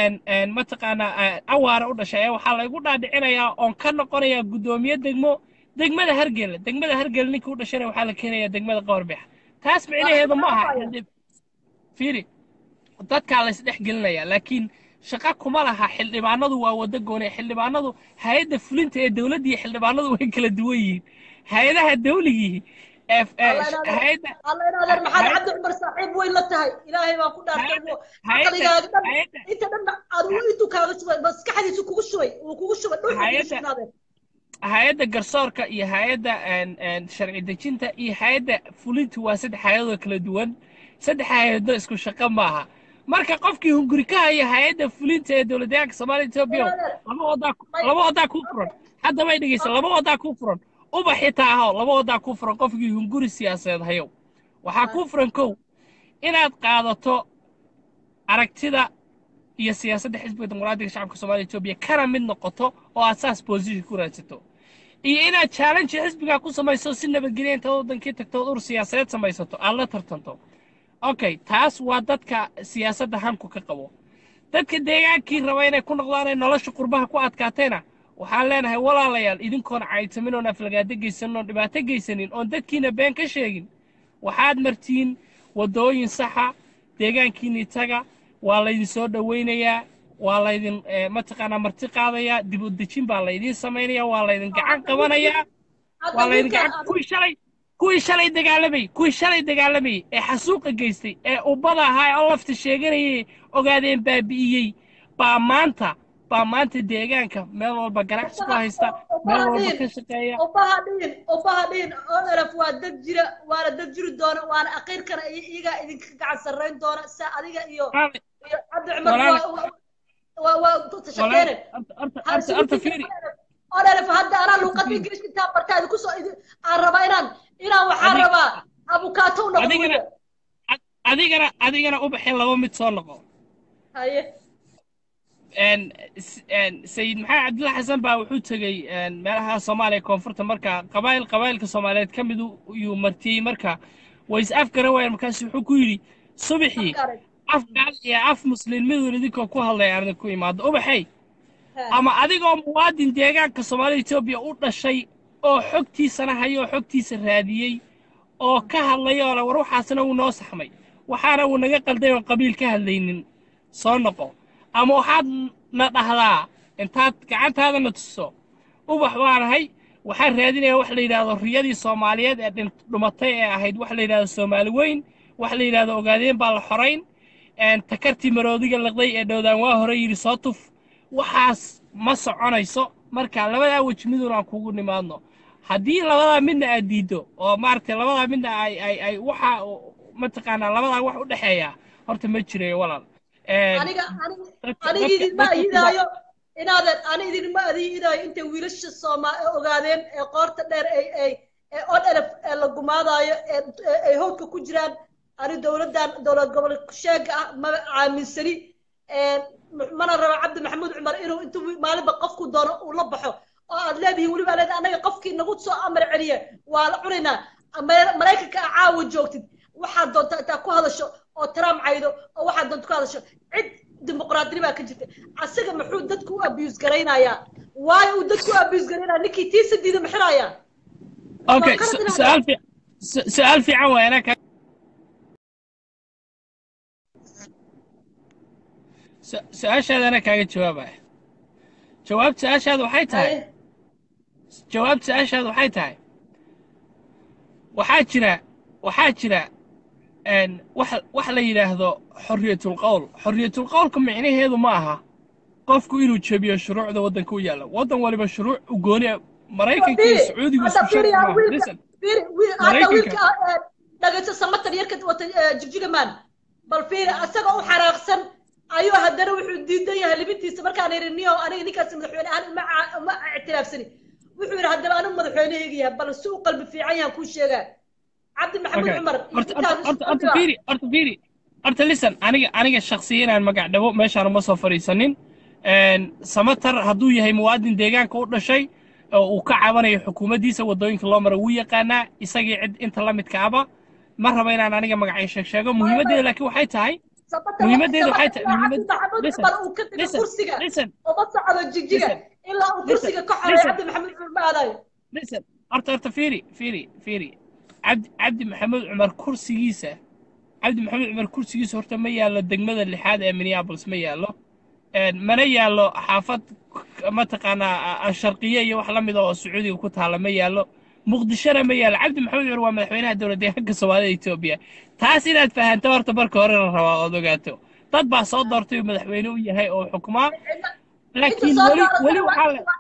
mataqaanaa awaara u dhashay ee waxaa laygu dhaadhicinayaa oon ka noqonayaa guddoomiye degmo degmada hargelle degmada hargelle ninkii u dhashayna waxaa la keenayaa degmada qabarbeex taas micnaheedu ma aha fiiri dadkaa la isdhex gelinayaa laakiin shaqa kuma laha xildhibaanadu waa waddo goone xildhibaanadu hay-adda fulinta ee dowladda iyo xildhibaanadu way kala duwan yihiin hay-adaha dawligii hay-adda maxamed cabdi cumar saaxiib way la tahay ilaahay baan ku dhaartay caqligaaga dhan inta dhan adigu intuu kaaga shubay maskaxdiisu kugu shubay uu kugu shubay dhulka kugu shubnaadeen hay-adda garsoorka iyo hay-adda een, een, sharci dejinta iyo hay-adda fulintu waa saddex hay-adoo kala duwan saddex hay-ado isku shaqo maaha marka qofkii hunguri ka haya hay-adda fulinta ee dowladdeegaanka soomaaliya etoobiya laba wadaa laba wadaa kuu furan hadda may dhegeysa laba wadaa kuu furan uba xitaa aho laba wadaa kuu furan qofkii hunguri siyaasadeed hayow waxaa kuu furan kow inaad qaadato aragtida iyo siyaasadda xisbiga dimuqraadiga shacabka soomaaliya etoobiya kana mid noqoto oo aad saas position ku raadsato iyo inaad challenge xisbigaa ku samayso si nabadgelya intaad wadankii tagto ood ur siyaasadeed samaysato aad la tartanto okay taas waa dadka siyaasadda hanku ka qabo dadka deegaankii raba inay ku noqdaan ay nolosha qurbaha ku adkaatayna waxaan leenahay walaalayaal idinkoon caytamin oon aflagaado geysanin oon dhibaato geysanin oon dadkiina been ka sheegin waxaad martiin waddooyin saxa deegaankiinii taga waa laydin soo dhowaynayaa waa laydin eh, mataqaanaa marti qaadayaa dib u dejin baa laydiin samaynayaa waa laydin gacan qabanayaa waa laydin gacan kuwii shalay kuwii shalay dagaalamayey kuwii shalay dagaalamayey ee xasuuqa geystay ee ubbada ahaa ee oo lafta sheeganayay ogaadeen baabi'iyey baa maanta baa maanta deegaanka meel walba ganacsi ku haysta meel walba ka shaqeeya ubaha dhihin ubaha dhihin oo elef waa dad jira waana dad jiri doona waana aqiirkana iyo iyagaa idinka gacan sarrayn doona sa adiga iyo Walaal- iyo cabdi cumar Walaal- waa- waa waa tashaqeene horta- horta- horta- horta fiiri oo elef hadda anaa luuqada ingiriiska intaa bartaa idinku soo idin aan rabaa inaan inaan waxaan Adiga- rabaa abukaato u noqdo adigana weliba. ad- adigana adigana u baxin laba mid soo noqo haye een s- een sayid maxamed cabdulla xasan baa wuxuu tegey een meelaha soomaaliya koonfurta marka qabaayil qabaayilka soomaaliyeed ka mid yuu martiyey marka way is afgaran waayeen markaas wuxuu ku yidhi subaxii Afkaaray. af gaal iyo af muslin midun idinkoo ku hadlaya aan idinku imaado ubaxay Ha. ama adigoo muwaadin deegaanka soomaalida etoobiya u dhashay oo xogtiisana hayo oo xogtiisa raadiyey oo ka hadlaya oo le war waxaasna wuu noo saxmay waxaana wuu naga qalday oon qabiil ka hadlaynin soo noqo ama waxaad na dhahdaa intaad gacantaadana tuso ubax baanahay waxaan raadinayaa wax la yidhaahdo riyadii soomaaliyeed ee dhin- dhumatay ee ahayd wax la yidhahdo soomaali weyn wax la yidhahdo ogaadeen baa la xorayn een takartii maroodiga liqday ee dhowdaan waa hore yidhi soo tuf waxaas ma soconayso marka labadaa weji midun aan kugu nimaadno haddii labadaa midna aad diiddo oo maaragtay labadaa midna ay ay ay waxa mataqaanaa labadaa wax u dhexeeya horta ma jirayo walaal Een, aniga aniga dadka- aniga dadka- idinma dadka- ayidaayo inaadan ani idinma adiidaayo intay wiilasha sooma ee ogaadeen ee qoorta dheer ay ay ee od elef ee la gumaadaayo ee ee- ay howdka ku jiraan ani dowladdan dowlad gobol sheega ah ma aaminsani Een, mana rabo cabdi maxamuud cumar inuu intuu maalinba qofku doono uu la baxo oo aad leedihiin weliba leed anaga qofkii nagu soo amar celiya waa la cunaynaa Mare- maraykanka aa caawa joogtid waxaad doontaa intaa ku hadasho oo trump caydo oo waxaad doonta ku hadasho cid dimuqraadini baa ka jirta asaga muxuu dadku u abuse garaynayaa waayo uu dadku u abuse garaynaya ninkii tiisa diida maxirayaa okay Waa qalad su- inaad- su'aal fi- su- su'aal fiican waay anaa ka su- su-aashaada anaa kaaga jawaabaya jawaabta su-aashaada waxay tahay jawaabta su-aashaada waxay tahay waxaa jira waxaa jira een, wax wax la yidhaahdo xorriyatul qowl xorriyatul qowlka micnaheedu ma aha qofku inuu jebiyo shuruucda waddanka u yaalla waddan waliba shuruuc u gooni ah. maraykanka iyo sacuudigu isku sharci maaha listen fiiri wiil hadda Maraykanka- wiilka eh, dhagayso samatar yarka wata eh, jigjigaman bal fiiri asaga u xaraaqsan ayuu haddana wuxuu diidan yahay libintiisa markaan yidhi niyow aniga ninkaas madaxweyne ahaan uma ca- uma ictiraafsani wuxuu yidhi haddaba anigu madaxweynehayga yahay bal si u qalbi fiican yahan kuu sheegaa cabdi maxamed Okay. cumar horta intaas horta horta isku horta qabtaa. fiiri horta fiiri horta listen aniga aniga shakhsiyan aan magac dhabo meeshaan uma soo fadhiisanin Een, samatar hadduu yahay muwaadin deegaanka u dhashay oo uu ka cabanayo xukuumaddiisa waddooyinka loo mara wuu yaqaanaa isagii cid inta la midka aba ma raba inaan aniga magacay sheeg sheego muhiimaddeeda laakiin waxay tahay Samatar- muhiimaddeedu waxay Samatar tahay- waa muhiimad- cabdi maxamed listen, cumar uu ka tegay listen, kursiga listen uma socdo jigjiga Listen. ilaa uu Listen. kursiga ka xoreeyo Listen. cabdi maxamed cumar ma aadayo listen horta horta fiiri fiiri fiiri cabdi cabdi maxamed cumar kursigiisa cabdi maxamed cumar kursigiisa horta ma yaallo degmada lixaad ee minneapolis ma yaallo Een, mana yaallo xaafad k- mataqaanaa a- a- sharqiye iyo wax la mida oo sacuudiga ku taalla ma yaallo muqdishona ma yaallo cabdi maxamed cumar waa madaxweynaha dowlad deegaanka soomaalida etoobiya taas inaad fahanto horta marka hore la rabaa ood ogaato dad baa soo doortay uu madaxweyne u yahay oo xukumaa laakiin inta soo weli dooratay weli waa- waxaa le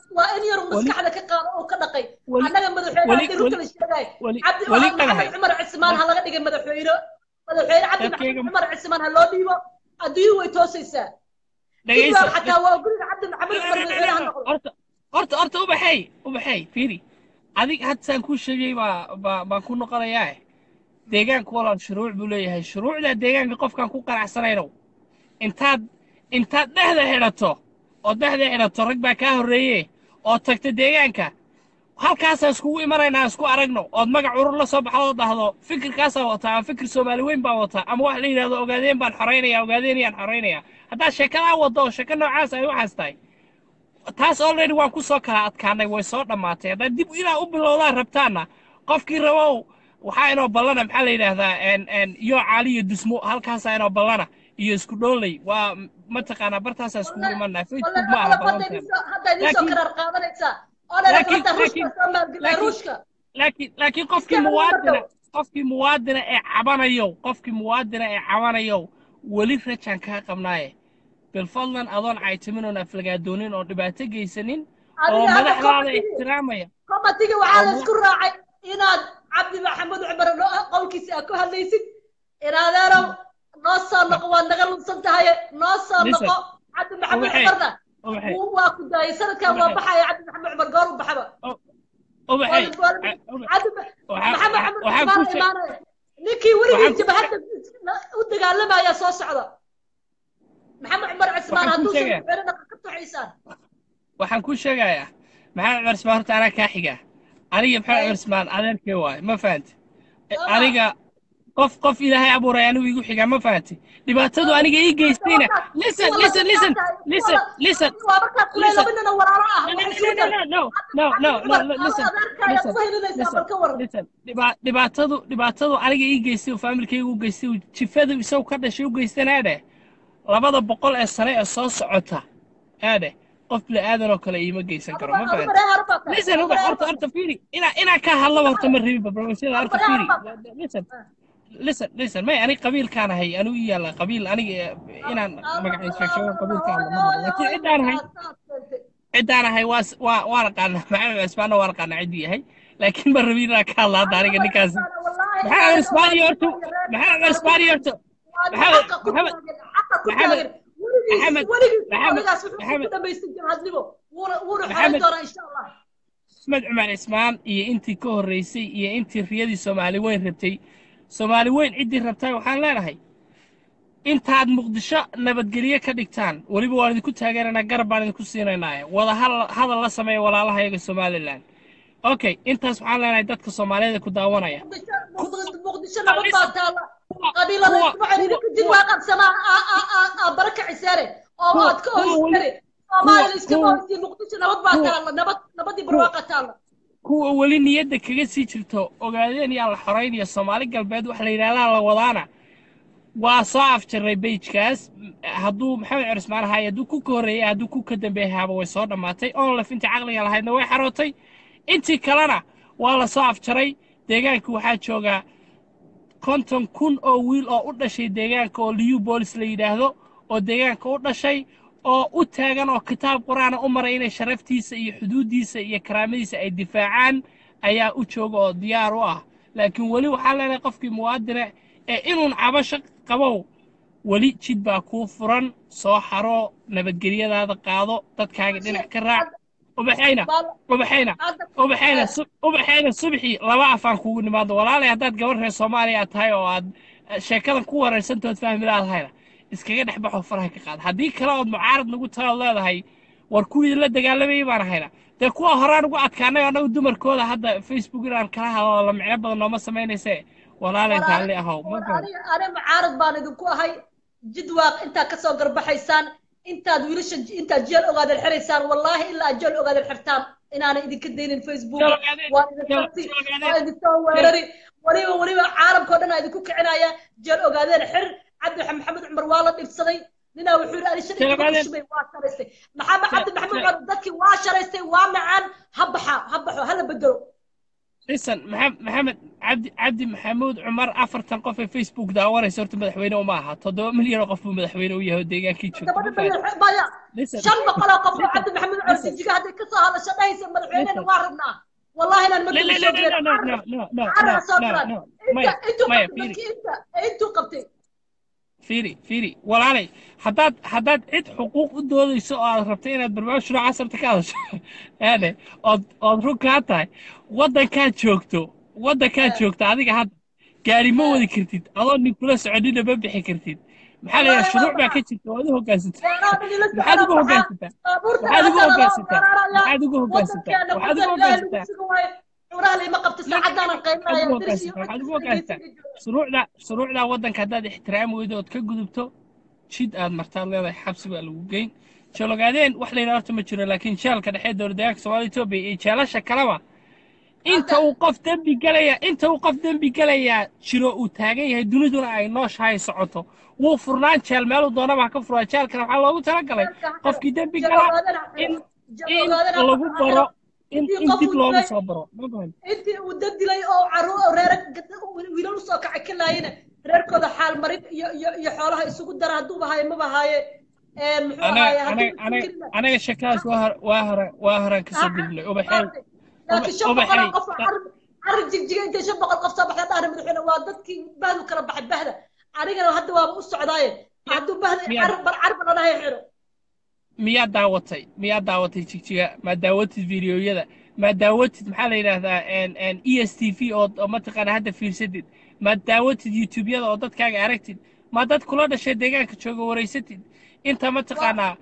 waa in yar maskaxda ka qaado oo ka dhaqay weli- annaga madaxweyne weli- haddii runta la sheegay weli cabdi weli maxamed dhagahay cumar cismaan ha laga dhigay madaxweyne madaxweyne cabdi maxamed Dadkayga- cumar cismaan ha loo dhiibo adduunyadu way toosaysaa dhegaysa jidwaa xataa waa guriga cabdi maxamed cumar madaxweyne ha noqdo horta horta horta ubaxay ubaxay fiiri adig hadda saan kuu sheegay baa baa baan ku noqonayaa deegaanku walaal shuruuc buu leeyahay shuruucda deegaanka qofkaan ku qanacsanayno intaad intaad dhexda xidhato oo dhexda xidhato rag baa kaa horreeye oo tagta deegaanka halkaasaan iskugu imanaynaa isku aragno ood magac urur la soo baxdo oo dhahdo fikirkaasaan wataa ama fikir soomaali weyn baan wataa ama wax la yidhahdo ogaadeen baan xoraynaya ogaadeenayaan xoraynaya haddaad sheekadaa waddo oo sheeko noocaas ay waxaas tahay taas already waan ku soo kala adkaanay way soo dhammaatay haddaad dib ilaa u bilowdaan rabtaanna qofkii rabow waxaa inoo ballana maxaa la yidhaahdaa en en iyo caali iyo dusmo halkaasaa inoo ballana iyo isku dhooley waa mataqaanaa bartaasaa iskugu imanaa facebook ma aha ballanteena hadda idiin soo Laakiin- karaar qaadanaysaa oo dhan laakiin- hadda ruushka laakiin- soo maalgelina laakiin- ruushka laakiin laakiin qofkii Iska muwaadina hadlo. qofkii muwaadina ee cabanayo qofkii muwaadina ee cabanayo weli rajaan kaa qabnaaye bilfadlan adoon caytimin oon aflagaadoonin oo dhibaato geysanin oo Adiga hadda madaxdaada committee- ixtiraamaya committee waxaa la Oo- isku raacay inaad cabdi maxamed cumar noo- qowlkiisa aad ku hadlaysid inaadeerow noo soo noqo waad naga lunsan tahay noo soo Listen. noqo cabdi maxamed Ubaxay. cumarna ubaxay wuu- waa ku daayay sanadkan waa Ubaxay. baxaya cabdi maxamed cumar goor u baxaba ubaxay Waa- waa- a- ubax- cabdi waxaa- maxamed waxaa- cumar waxaan cumar ku sheeg- imaanaya ninkii waxaan weligii ku jabhadda u dagaalamaya soo socda maxamed cumar cismaan Waxaan ku hadduu soo sheegaya. madaxweyne ka tuxaysaan waxaan ku sheegayaa maxamed cumar ismaan horta anaa kaa xiga aniga maxamed Ay. cumar ismaan adeerkee waaye ma fahante Sama. aniga qof qof ilaahay abuuray anigu igu xigaa ma fahante dhibaatadu aniga ii geystayna listen listen listen listen listen waa markaa kule listen. laba nina walaalo ah no waxay no isugu no dar no no no no no Cabdi listen adeerkaaga listen ku helinaysaa listen bal ka waran listen dhiba- dhibaatadu dhibaatadu aniga ii geystay oo faamilkayga u geystay oo jifadu isagu ka dhashay u geystana dheh labada boqol ee sane ee soo socota aadhe qof bini aadan oo kale iima geysan karo ma fahante listen uba horta horta fiiri inaa inaa ka hadlaba horta ma rabin barnaamijyada horta fiiri listen listen listen may aniga qabiilkaan ahay anigu ii yaalla qabiil aniga eh, inaan magaciisa sheego qabiilkaan lama rabo laakiin ciddaan ahay ciddaan ahay waa s- waa waa naqaanaa maxamed cismaanna waa naqaanaa ciddii yahay laakiin ma rabin inaan ka hadla hadda aniga ninkaas maxamed cismaan iyo horta maxamed cismaan iyo horta Maxamed- Maxamed- Maxamed- axmed cumar cismaan iyo intii ka horreysay iyo intii riyadii soomaali weyn rabtay soomaali weyn ciddii rabtay waxaan leenahay intaad muqdisho nabadgelye ka dhigtaan weliba waan idinku taageeranaa garab baan idinku siinaynaaye wada hal- hadal la sameeya walaalahayaga somalilan okay intaas waxaan leenahay dadka soomaaliyeed ee ku daawanaya muqdisho nabad baa taala qabiilada isku xidhiidha kadib waa qabsamaa baraka cisaare oo Kuwa- aad ka kuwa weli- hoysare soomaaliya iska kuwa- hoysay muqdisho nabad baa kuwa- taala nabad nabadii barwaaqa taala kuwa weli niyadda kaga sii jirto ogaadeen yaa la xoraynaya soomaali galbeed wax la yidhahdaa la wadaana waa soo afjarray bejkaas hadduu maxamed cumar ismaan ahaay hadduu ku ka horreeyay hadduu ku ka dambeeyay haaba way soo dhammaatay onlef intii caqliga lahaydna way xarootay intii kalena waa la soo afjaray deegaanka waxaa joogaa konton kun oo wiil oo u dhashay deegaanka oo liyu boolis la yidhaahdo oo deegaanka u dhashay oo u taagan oo kitaab qur-aana u maray inay sharaftiisa iyo xuduuddiisa iyo karaamadiisa ay difaacaan ayaa u jooga oo diyaar u ah laakiin weli waxaa leenahay qofkii muwaadine ee inuun cabasho qabow weli jid baa kuu furan soo xaro nabadgelyadaada qaado dadkaaga dhinac ka raac ubaxayna ubaxayna ubaxayna su- ubaxayna subxii laba afaan kugu nimaado walaalay haddaad gabar reer soomaaliya aad tahay oo aad eh, sheekadan ku waraysantood fahmi laadahayna iskaga dhex baxoo faraha ka qaada haddii kale ood mucaarad nagu taood leedahay war kuwii la dagaalamayay baan ahayna dee kuwa horaan ugu adkaanay annagu dumarkooda hadda facebook inaan kala hadlo la micno badan nooma samaynayse walaalay raalli ahow ma fahmi ani mucaarad baan idinku ahay jidwaaq intaad kasoo garbaxaysaan intaad wiilasha intaad jeel ogaadan xiraysaan wallaahi ilaa aad jeel ogaadan xirtaan inaanay idinka daynin facebook Jeel ogaadeen, waan idin jeel- qabti jeel ogaadeen. waan idin soo weerari weliba weliba caalamkao dhan aa idinku kicinaya jeel ogaadeen xir cabdi maxamed cumar waa la dhibsaday ninaa wuxuu yidhi ani Jeel shalay ogaadeen. shubay waa sharaystay maxamed cabdi maxamed jeel- cumar dadkii waa sharaystay waa nacaan ha baxa ha baxo hala bedelo lisan maxam- maxamed cabdi cabdi maxamuud cumar afartan qof ee facebook daawanaysa horta madaxweyne uma aha toddoba milyan oo qof buu madaxweyne u yahay oo deegaankii joogta gabadha ma fahanti madax- maya lisan shan boqol oo qof oo lisan cabdi maxamed cumar lisan jijiga hadday ka soo hadasho dhahaysa madaxweynena lisan waa rabnaa wallahi inaan لا madal لا soo لا gelin لا لا لا لا لا carra لا soo لا galaan لا inta مايا intuu مايا qabtay فيري dadkii inta intuu qabtay فيري فيري walaalay haddaad haddaad cid xuquuq u doodayso oo aad rabto inaad barnaamij noocaas rabta ka hadasho yaani ood ood run kaa tahay waddankaad joogto waddankaad joogto adiga hadda gaari ma wadi kartid adoo nin kula soconina ma bixi kartid maxaa la yidhaha wallahi waa shuruuc baa baxa ka jirta waad u hoggaansantaa beeraha nila maxaad socdo ugu maxaa hoggaansantaa baabuurtan waxaad ugu hadda lala hoggaansantaa weeraraya waxaad ugu hoggaansantaa waddankeena waxaad ugu waddan ilaahay lagu hoggaansantaa sugan waayo cunaha layma qabto لا saacadaanan waxaad qaynaya ugu diris iyo hoggaansantaa waxaad cid ugu kasta hoggaansantaa dhegeysiga jooga shuruucda shuruucda waddanka haddaad ixtiraami weydo ood ka gudubto jid aad martaad leedahay xabsi baa lagu geyn jalogaadeen wax la yidhaha horta ma jiro laakiin jeelka dhexe dowladdeegaanka soomaaliya etoobiya iyo jeelasha kaleba inta hadda uu qof dembi gelaya inta uu qof dembi gelayaa jiro uu taagan yahay duniduna ay nooshahay socoto wuu furnaan jeel meeluu doonaba ha ka furaa jeelkana waxaa loogu talagalay jeelka ha xiro qofkii dembi jeel gala ogaadana ha in xiro jeel in ogaadana lagu ha baro xiro in intii in qof dib uu loogu dilay soo baro ma fahan intii uu dad dilay oo caruur oo reere wiilal usoo kacay ka laayina reerkooda xaal marin iyo iyo iyo xoolaha isugu dara hadduuba haaye maba haaye muxuu anaga ahaaye hadduu anaga anaga isku anaga shakaas waa hor waa hore waa horaan kasoo gudubnay ubaxay laakiin shan boqol ubaxay oo qof oo carri carri jigjiga intay shan boqol qof soo baxda dhahna madaxweyne waa dadkii bahdu kala baxay bahda anigana hadda waaba u socdaaye hadduu bahda miyaad carri bar carri balanahay xiro miyaa daawatay miyaa daawatay jigjiga maa daawatid fiidiyoyada maa daawatid maxaa la yidhaahdaa e s t v oo oo mataqaana hadda fiirsatid maa daawatid youtubeyada oo dadkaaga aragtid maa dad kula dhashay deegaanka jooga waraysatid inta mataqaanaa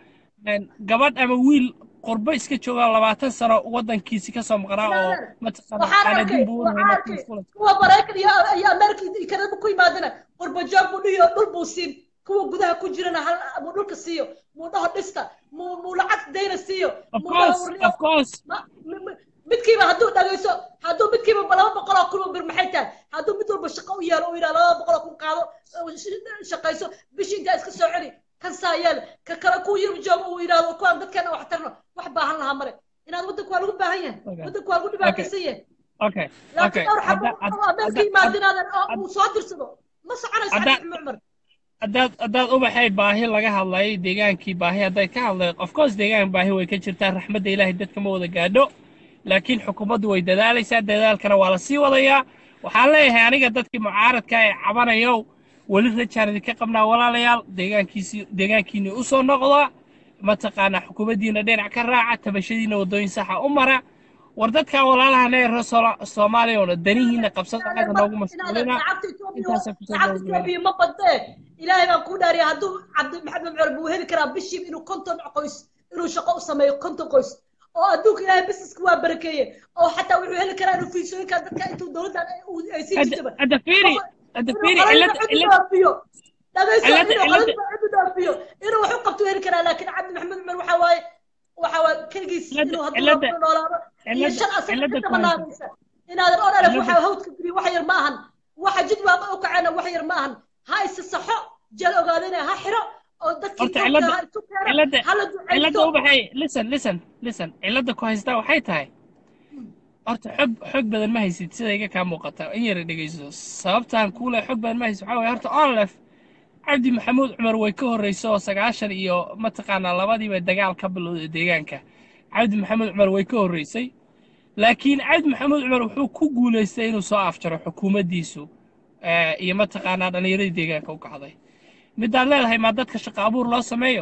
gabadh ama wiil qurbo iska jooga labaatan sano waddankiisi kasoo maqnaa oo mataqaana waxaan aana arkay dib ugu waxaan arkay kuwa maraykan iyo iyo amerika iyo kanada ku yimaadana qurbo joog buu dhihi oo dhul buu siin kuwa gudaha ku jirana hal muu dhulka siiyo muu dhaho dhista muu muu lacag dayna siiyo of muu dhaho course warriyo of course ma- mi- mi- midkiiba hadduu dhagayso hadduu midkiiba laba boqol oo kun oo bir maxay tahay hadduu mid walba shaqo u yeelo uu yidhaha laba boqol oo kun qaado oo sh- shaqayso bishii intaa iska soo celi kan saa yeel ka kale ku yirib joogo uu yidhahdo kuwaan dadkeena wax tarno wax baahan lahaa male inaad waddanku waa lagu baahan yahay Okay. waddanku waa lagu dhibaataysan yahay okay laakiin okay dhowr xabo hadda oo ameerika yimaadinaadan oo uu soo dirsado ma soconayso hadda- cabdi cumar haddaad haddaad ubaxay baahi laga hadlay deegaankii baahi hadday ka hadlay of course deegaan baahi way ka jirtaa raxmadda ilaahay dadka ma wada gaadho laakiin xukuumaddu way dadaalaysaa dadaalkana waa la sii wadayaa waxaan leeyahay aniga dadkii mucaaradka ee cabanayow weli rajaan idinka qabnaa walaalayaal deegaankiisii deegaankiinii u soo noqda mataqaanaa xukuumaddiina dhinac ka raaca tabashadiina waddooyin saxa u mara war dadkan walaalahan ee reer Soola- soomaaliya oo dhan danihiina qabsada anaga noogu mashquulina intaasaan kusoo lacagta gabagabeynaa. etoobiya ma badee ilaahay baan kuu dhaariya hadduu cabdi maxamed cumar buu heli karaa bishii inuu konton qoys inuu shaqo u sameeyo konton qoys oo adduunka ilaahay busineska waa barakeeye oo xataa wuxuu heli karaa inuu fiisooyinka dadka intuu dowladdan ay- uu- ay sii hadda jirtaba hadda fiiri hadda fiiri inuu cilada qalin cid cilada dhaafiyo dhagayso cilada inuu cilada qalin cid dhaafiyo inuu wax u qabto heli karaa laakiin cabdi maxamed cumar waxa waaye waxa waaye keligiis cilada inuu hadduu cilada rabto noolaado iyo cilada shan asaga cilada ka ku haysa dabanaanaysa inaadan on alef cilada waxa hawdka geliyo wax yar ma ahan waxa jid waaqa u kaceena wax yar ma ahan ha isa saxo jeel ogaadana ha xiro oo dadkii horta joogta cilada ha isu keeno cilada hala cilada ducaysto ubaxay listen listen listen cilada ku haystaa waxay tahay horta xog xog badan ma haysid sida iga kaa muuqata in yara dhegeyso sababtaan kuule xog badan ma haysid waxaa waye horta onlef cabdi maxamuud cumar way ka horreyso oo sagaashan iyo mataqaanaa labadiiba dagaal ka bilowday deegaanka cabdi maxamuud cumar way ka horreysay laakiin cabdi maxamuud cumar wuxuu ku guulaystay inuu soo afjaro xukuumaddiisu eh, iyo mataqaanaa dhallinyaradii deegaanka u kacday midaad leedahay maa dadka shaqo abuur loo sameeyo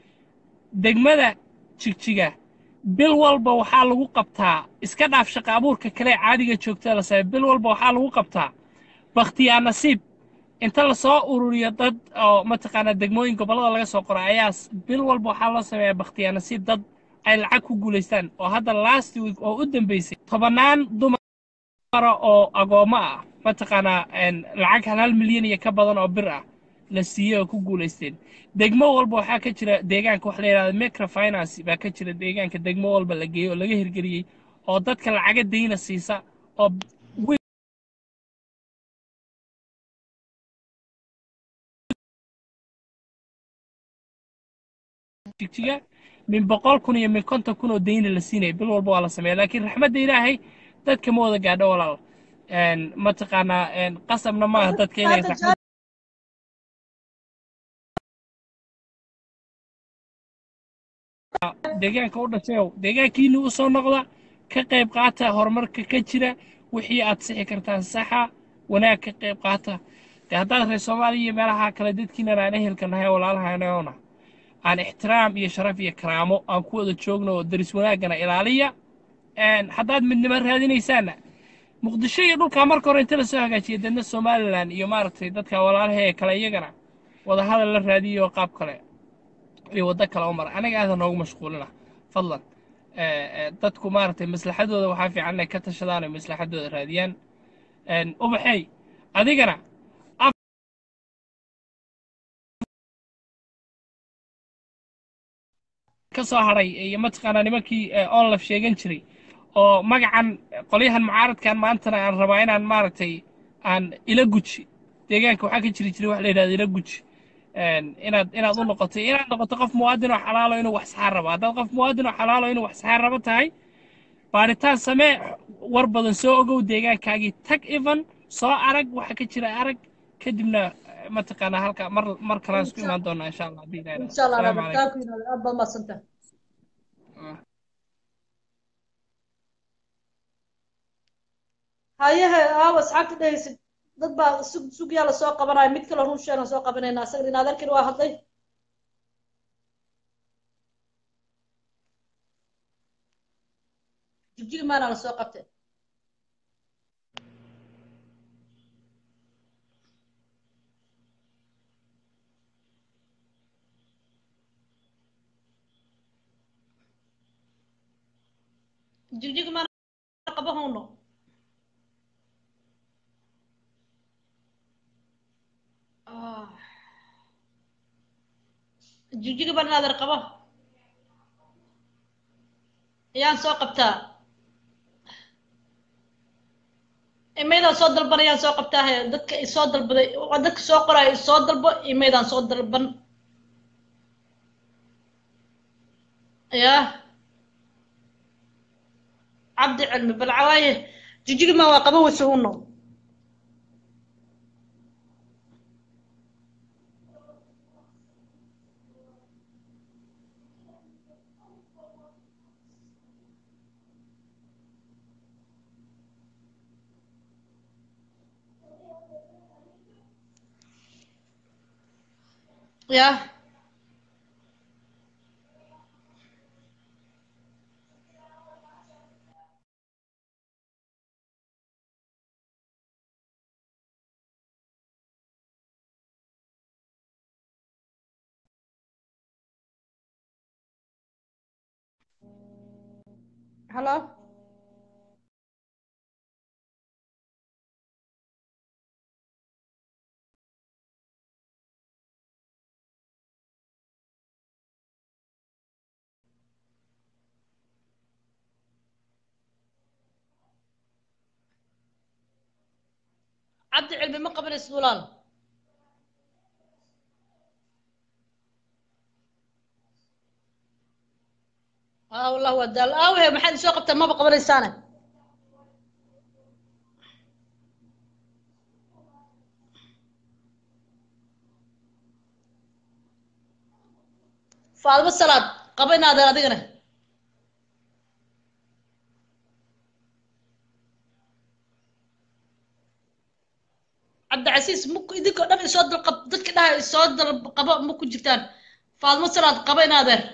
degmada jigjiga bil walba waxaa lagu qabtaa iska dhaaf shaqo abuurka kale ee caadiga joogta la sameeyo bil walba waxaa lagu qabtaa bakhtiyaa nasiib inta lasoo ururiyo dad oo mataqaanaa degmooyin gobollada laga soo qoro ayaa s- bil walba waxaa loo sameeyaa bakhtiyaa nasiib dad ay lacag ku guulaystaan oo hadda last week oo u dambeysay tobannaan dumara oo agoommo ah mataqaanaa een, lacag hal hal milyan iyo ka badan oo bir ah la siiyey oo ku guulaysteen degmo walba waxaa ka jira deegaanka waxa la yidhahda microfinance baa ka jira deegaanka degmo walba la geeyey oo laga hirgeliyey oo dadka lacaga dayna siisa oo wi- jigjiga min boqol kun iyo min konton kun oo dayna la siinaya bil walba waa la sameeya laakiin raxmadda ilaahay dadka ma wada gaadho walaal een, mataqaanaa een, qasabna maaha dadka inay Hadda raxmad deegaanka u dhashayow deegaankiina u soo noqda ka qayb qaata horumarka ka jira wixii aad sixi kartaan saxa wanaag ka qayb qaata de haddaad reer soomaaliya iyo meelaha kale dadkiinan aan ehelka nahay walaalahaynaona aan ixtiraam iyo sharaf iyo karaamo aan ku wada joogno oo daris wanaaggana ilaaliya Een, haddaad midnimo raadinaysaanna muqdisho iyo dhulkaa marka hore inta lasoo hagaajiya dadna somalilan iyo maaragtay dadka walaalaha ee kale iyagana wada hadal la raadiyo qaab kale iyo waddo kale u mara anaga aadan noogu mashquulina fadlan Eh, eh, dadku maaragtay maslaxadooda waxaa fiican inay ka tashadaan oo maslaxadooda raadiyaan Een, ubaxey adigana ka soo hadhay iyo mataqaanaa nimankii eh, onlaf sheegan jiray oo magacan qolyahan mucaaradkan maantana aan rabaa inaan maaragtay aan ila guji deegaanka waxaa ka jiri jiray wax la yidhahda ila guji Een, inaad inaad u noqoto inaad noqoto qof muwaadin oo xalaalo inuu wax saxaan rabo haddaad qof muwaadin oo xalaalo inuu wax saxaan rabo tahay baaritaan samee war badan soo ogow deegaankaagii tag even soo arag waxa ka jira arag kadibna eh, mataqaanaa halka mar mar kalaan isku imaan doonaa insha allah haddii ilaahay insha allah Asalaamu naadir calaykum. thank you naadir aad baad mahadsantahay hayahe aawa asxaabta dhehaysid dad baa sug sugyaa lasoo qabanaya mid kale run sheegan soo qabanayna asaga in adeerkani waa hadlay jibjigi maana lasoo qabtay jigjigi maana qabahowno Ah. jigjiga baan naadir qabo ayaan soo qabtaa imaydaan soo dalban ayaan soo qabtaa he dadka isoo dalbaday waa dadka soo qoraya isoo dalbo imaydaan soo dalban ya cabdi cilmi bal cawaaye jijigi ma waa qaba wase uno ya hello cabdi cilmi ma qabanaysid walaal aa wallah waa daal aawe maxaad isoo qabtaa maba qabanaysaane faadimo salaad qaba inaadan adigana cabdicasiis ma ku idinkoo dhan isoo dal qab dadka dhaha isoo dal qabo ma ku jirtaan faadimo salaad qaba in adeer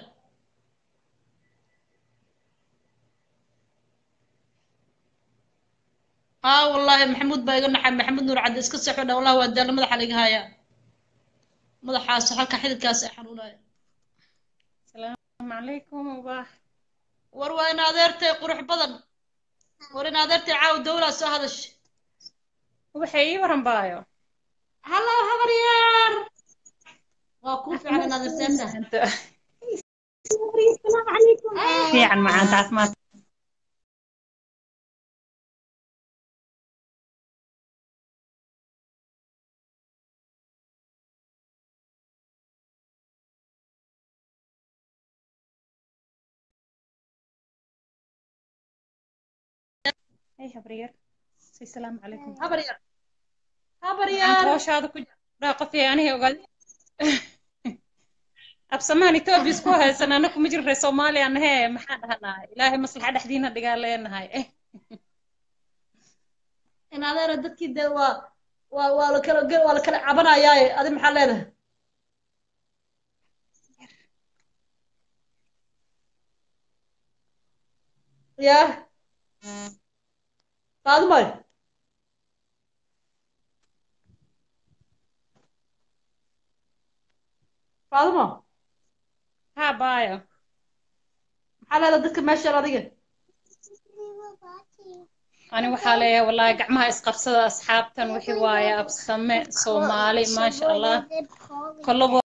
aa wallaahi maxamuud baa iga naxay maxamuud nuur cadde iska seexo dha wallahi waa daalla madaxa laga hayaa madaxaas halka xididkaas ay xanuunaya السلام عليكم وباح war waa in adeertay qurux badan war in adeertay caaw dawlaa soo hadash وبحي ورم بايو hallo habaryaar waa kuu fiican in adeer seeta انت السلام عليكم في عن معان تعسمات ايش برير السلام عليكم habar yar habar أنت yar وش هذا كل راقة في أنا وقال أبسمان إثيوبيا سكوها سنة أنكم مجرى في صوماليا أنا هي ما حد هنا إلهي مصلحة دحدينا اللي قال لنا هاي إيه in adeera dadkii dee waa waa waa la kala ge- waa la kala cabanayaaye adi maxaa leedahay ya qaadumay qaaduma ها بايو maxaa leedahay dadka meeshaan adiga أنا وحالي والله قعمها إسقفصة أصحابتن وحي وايا أبسمة صومالي ما شاء الله كله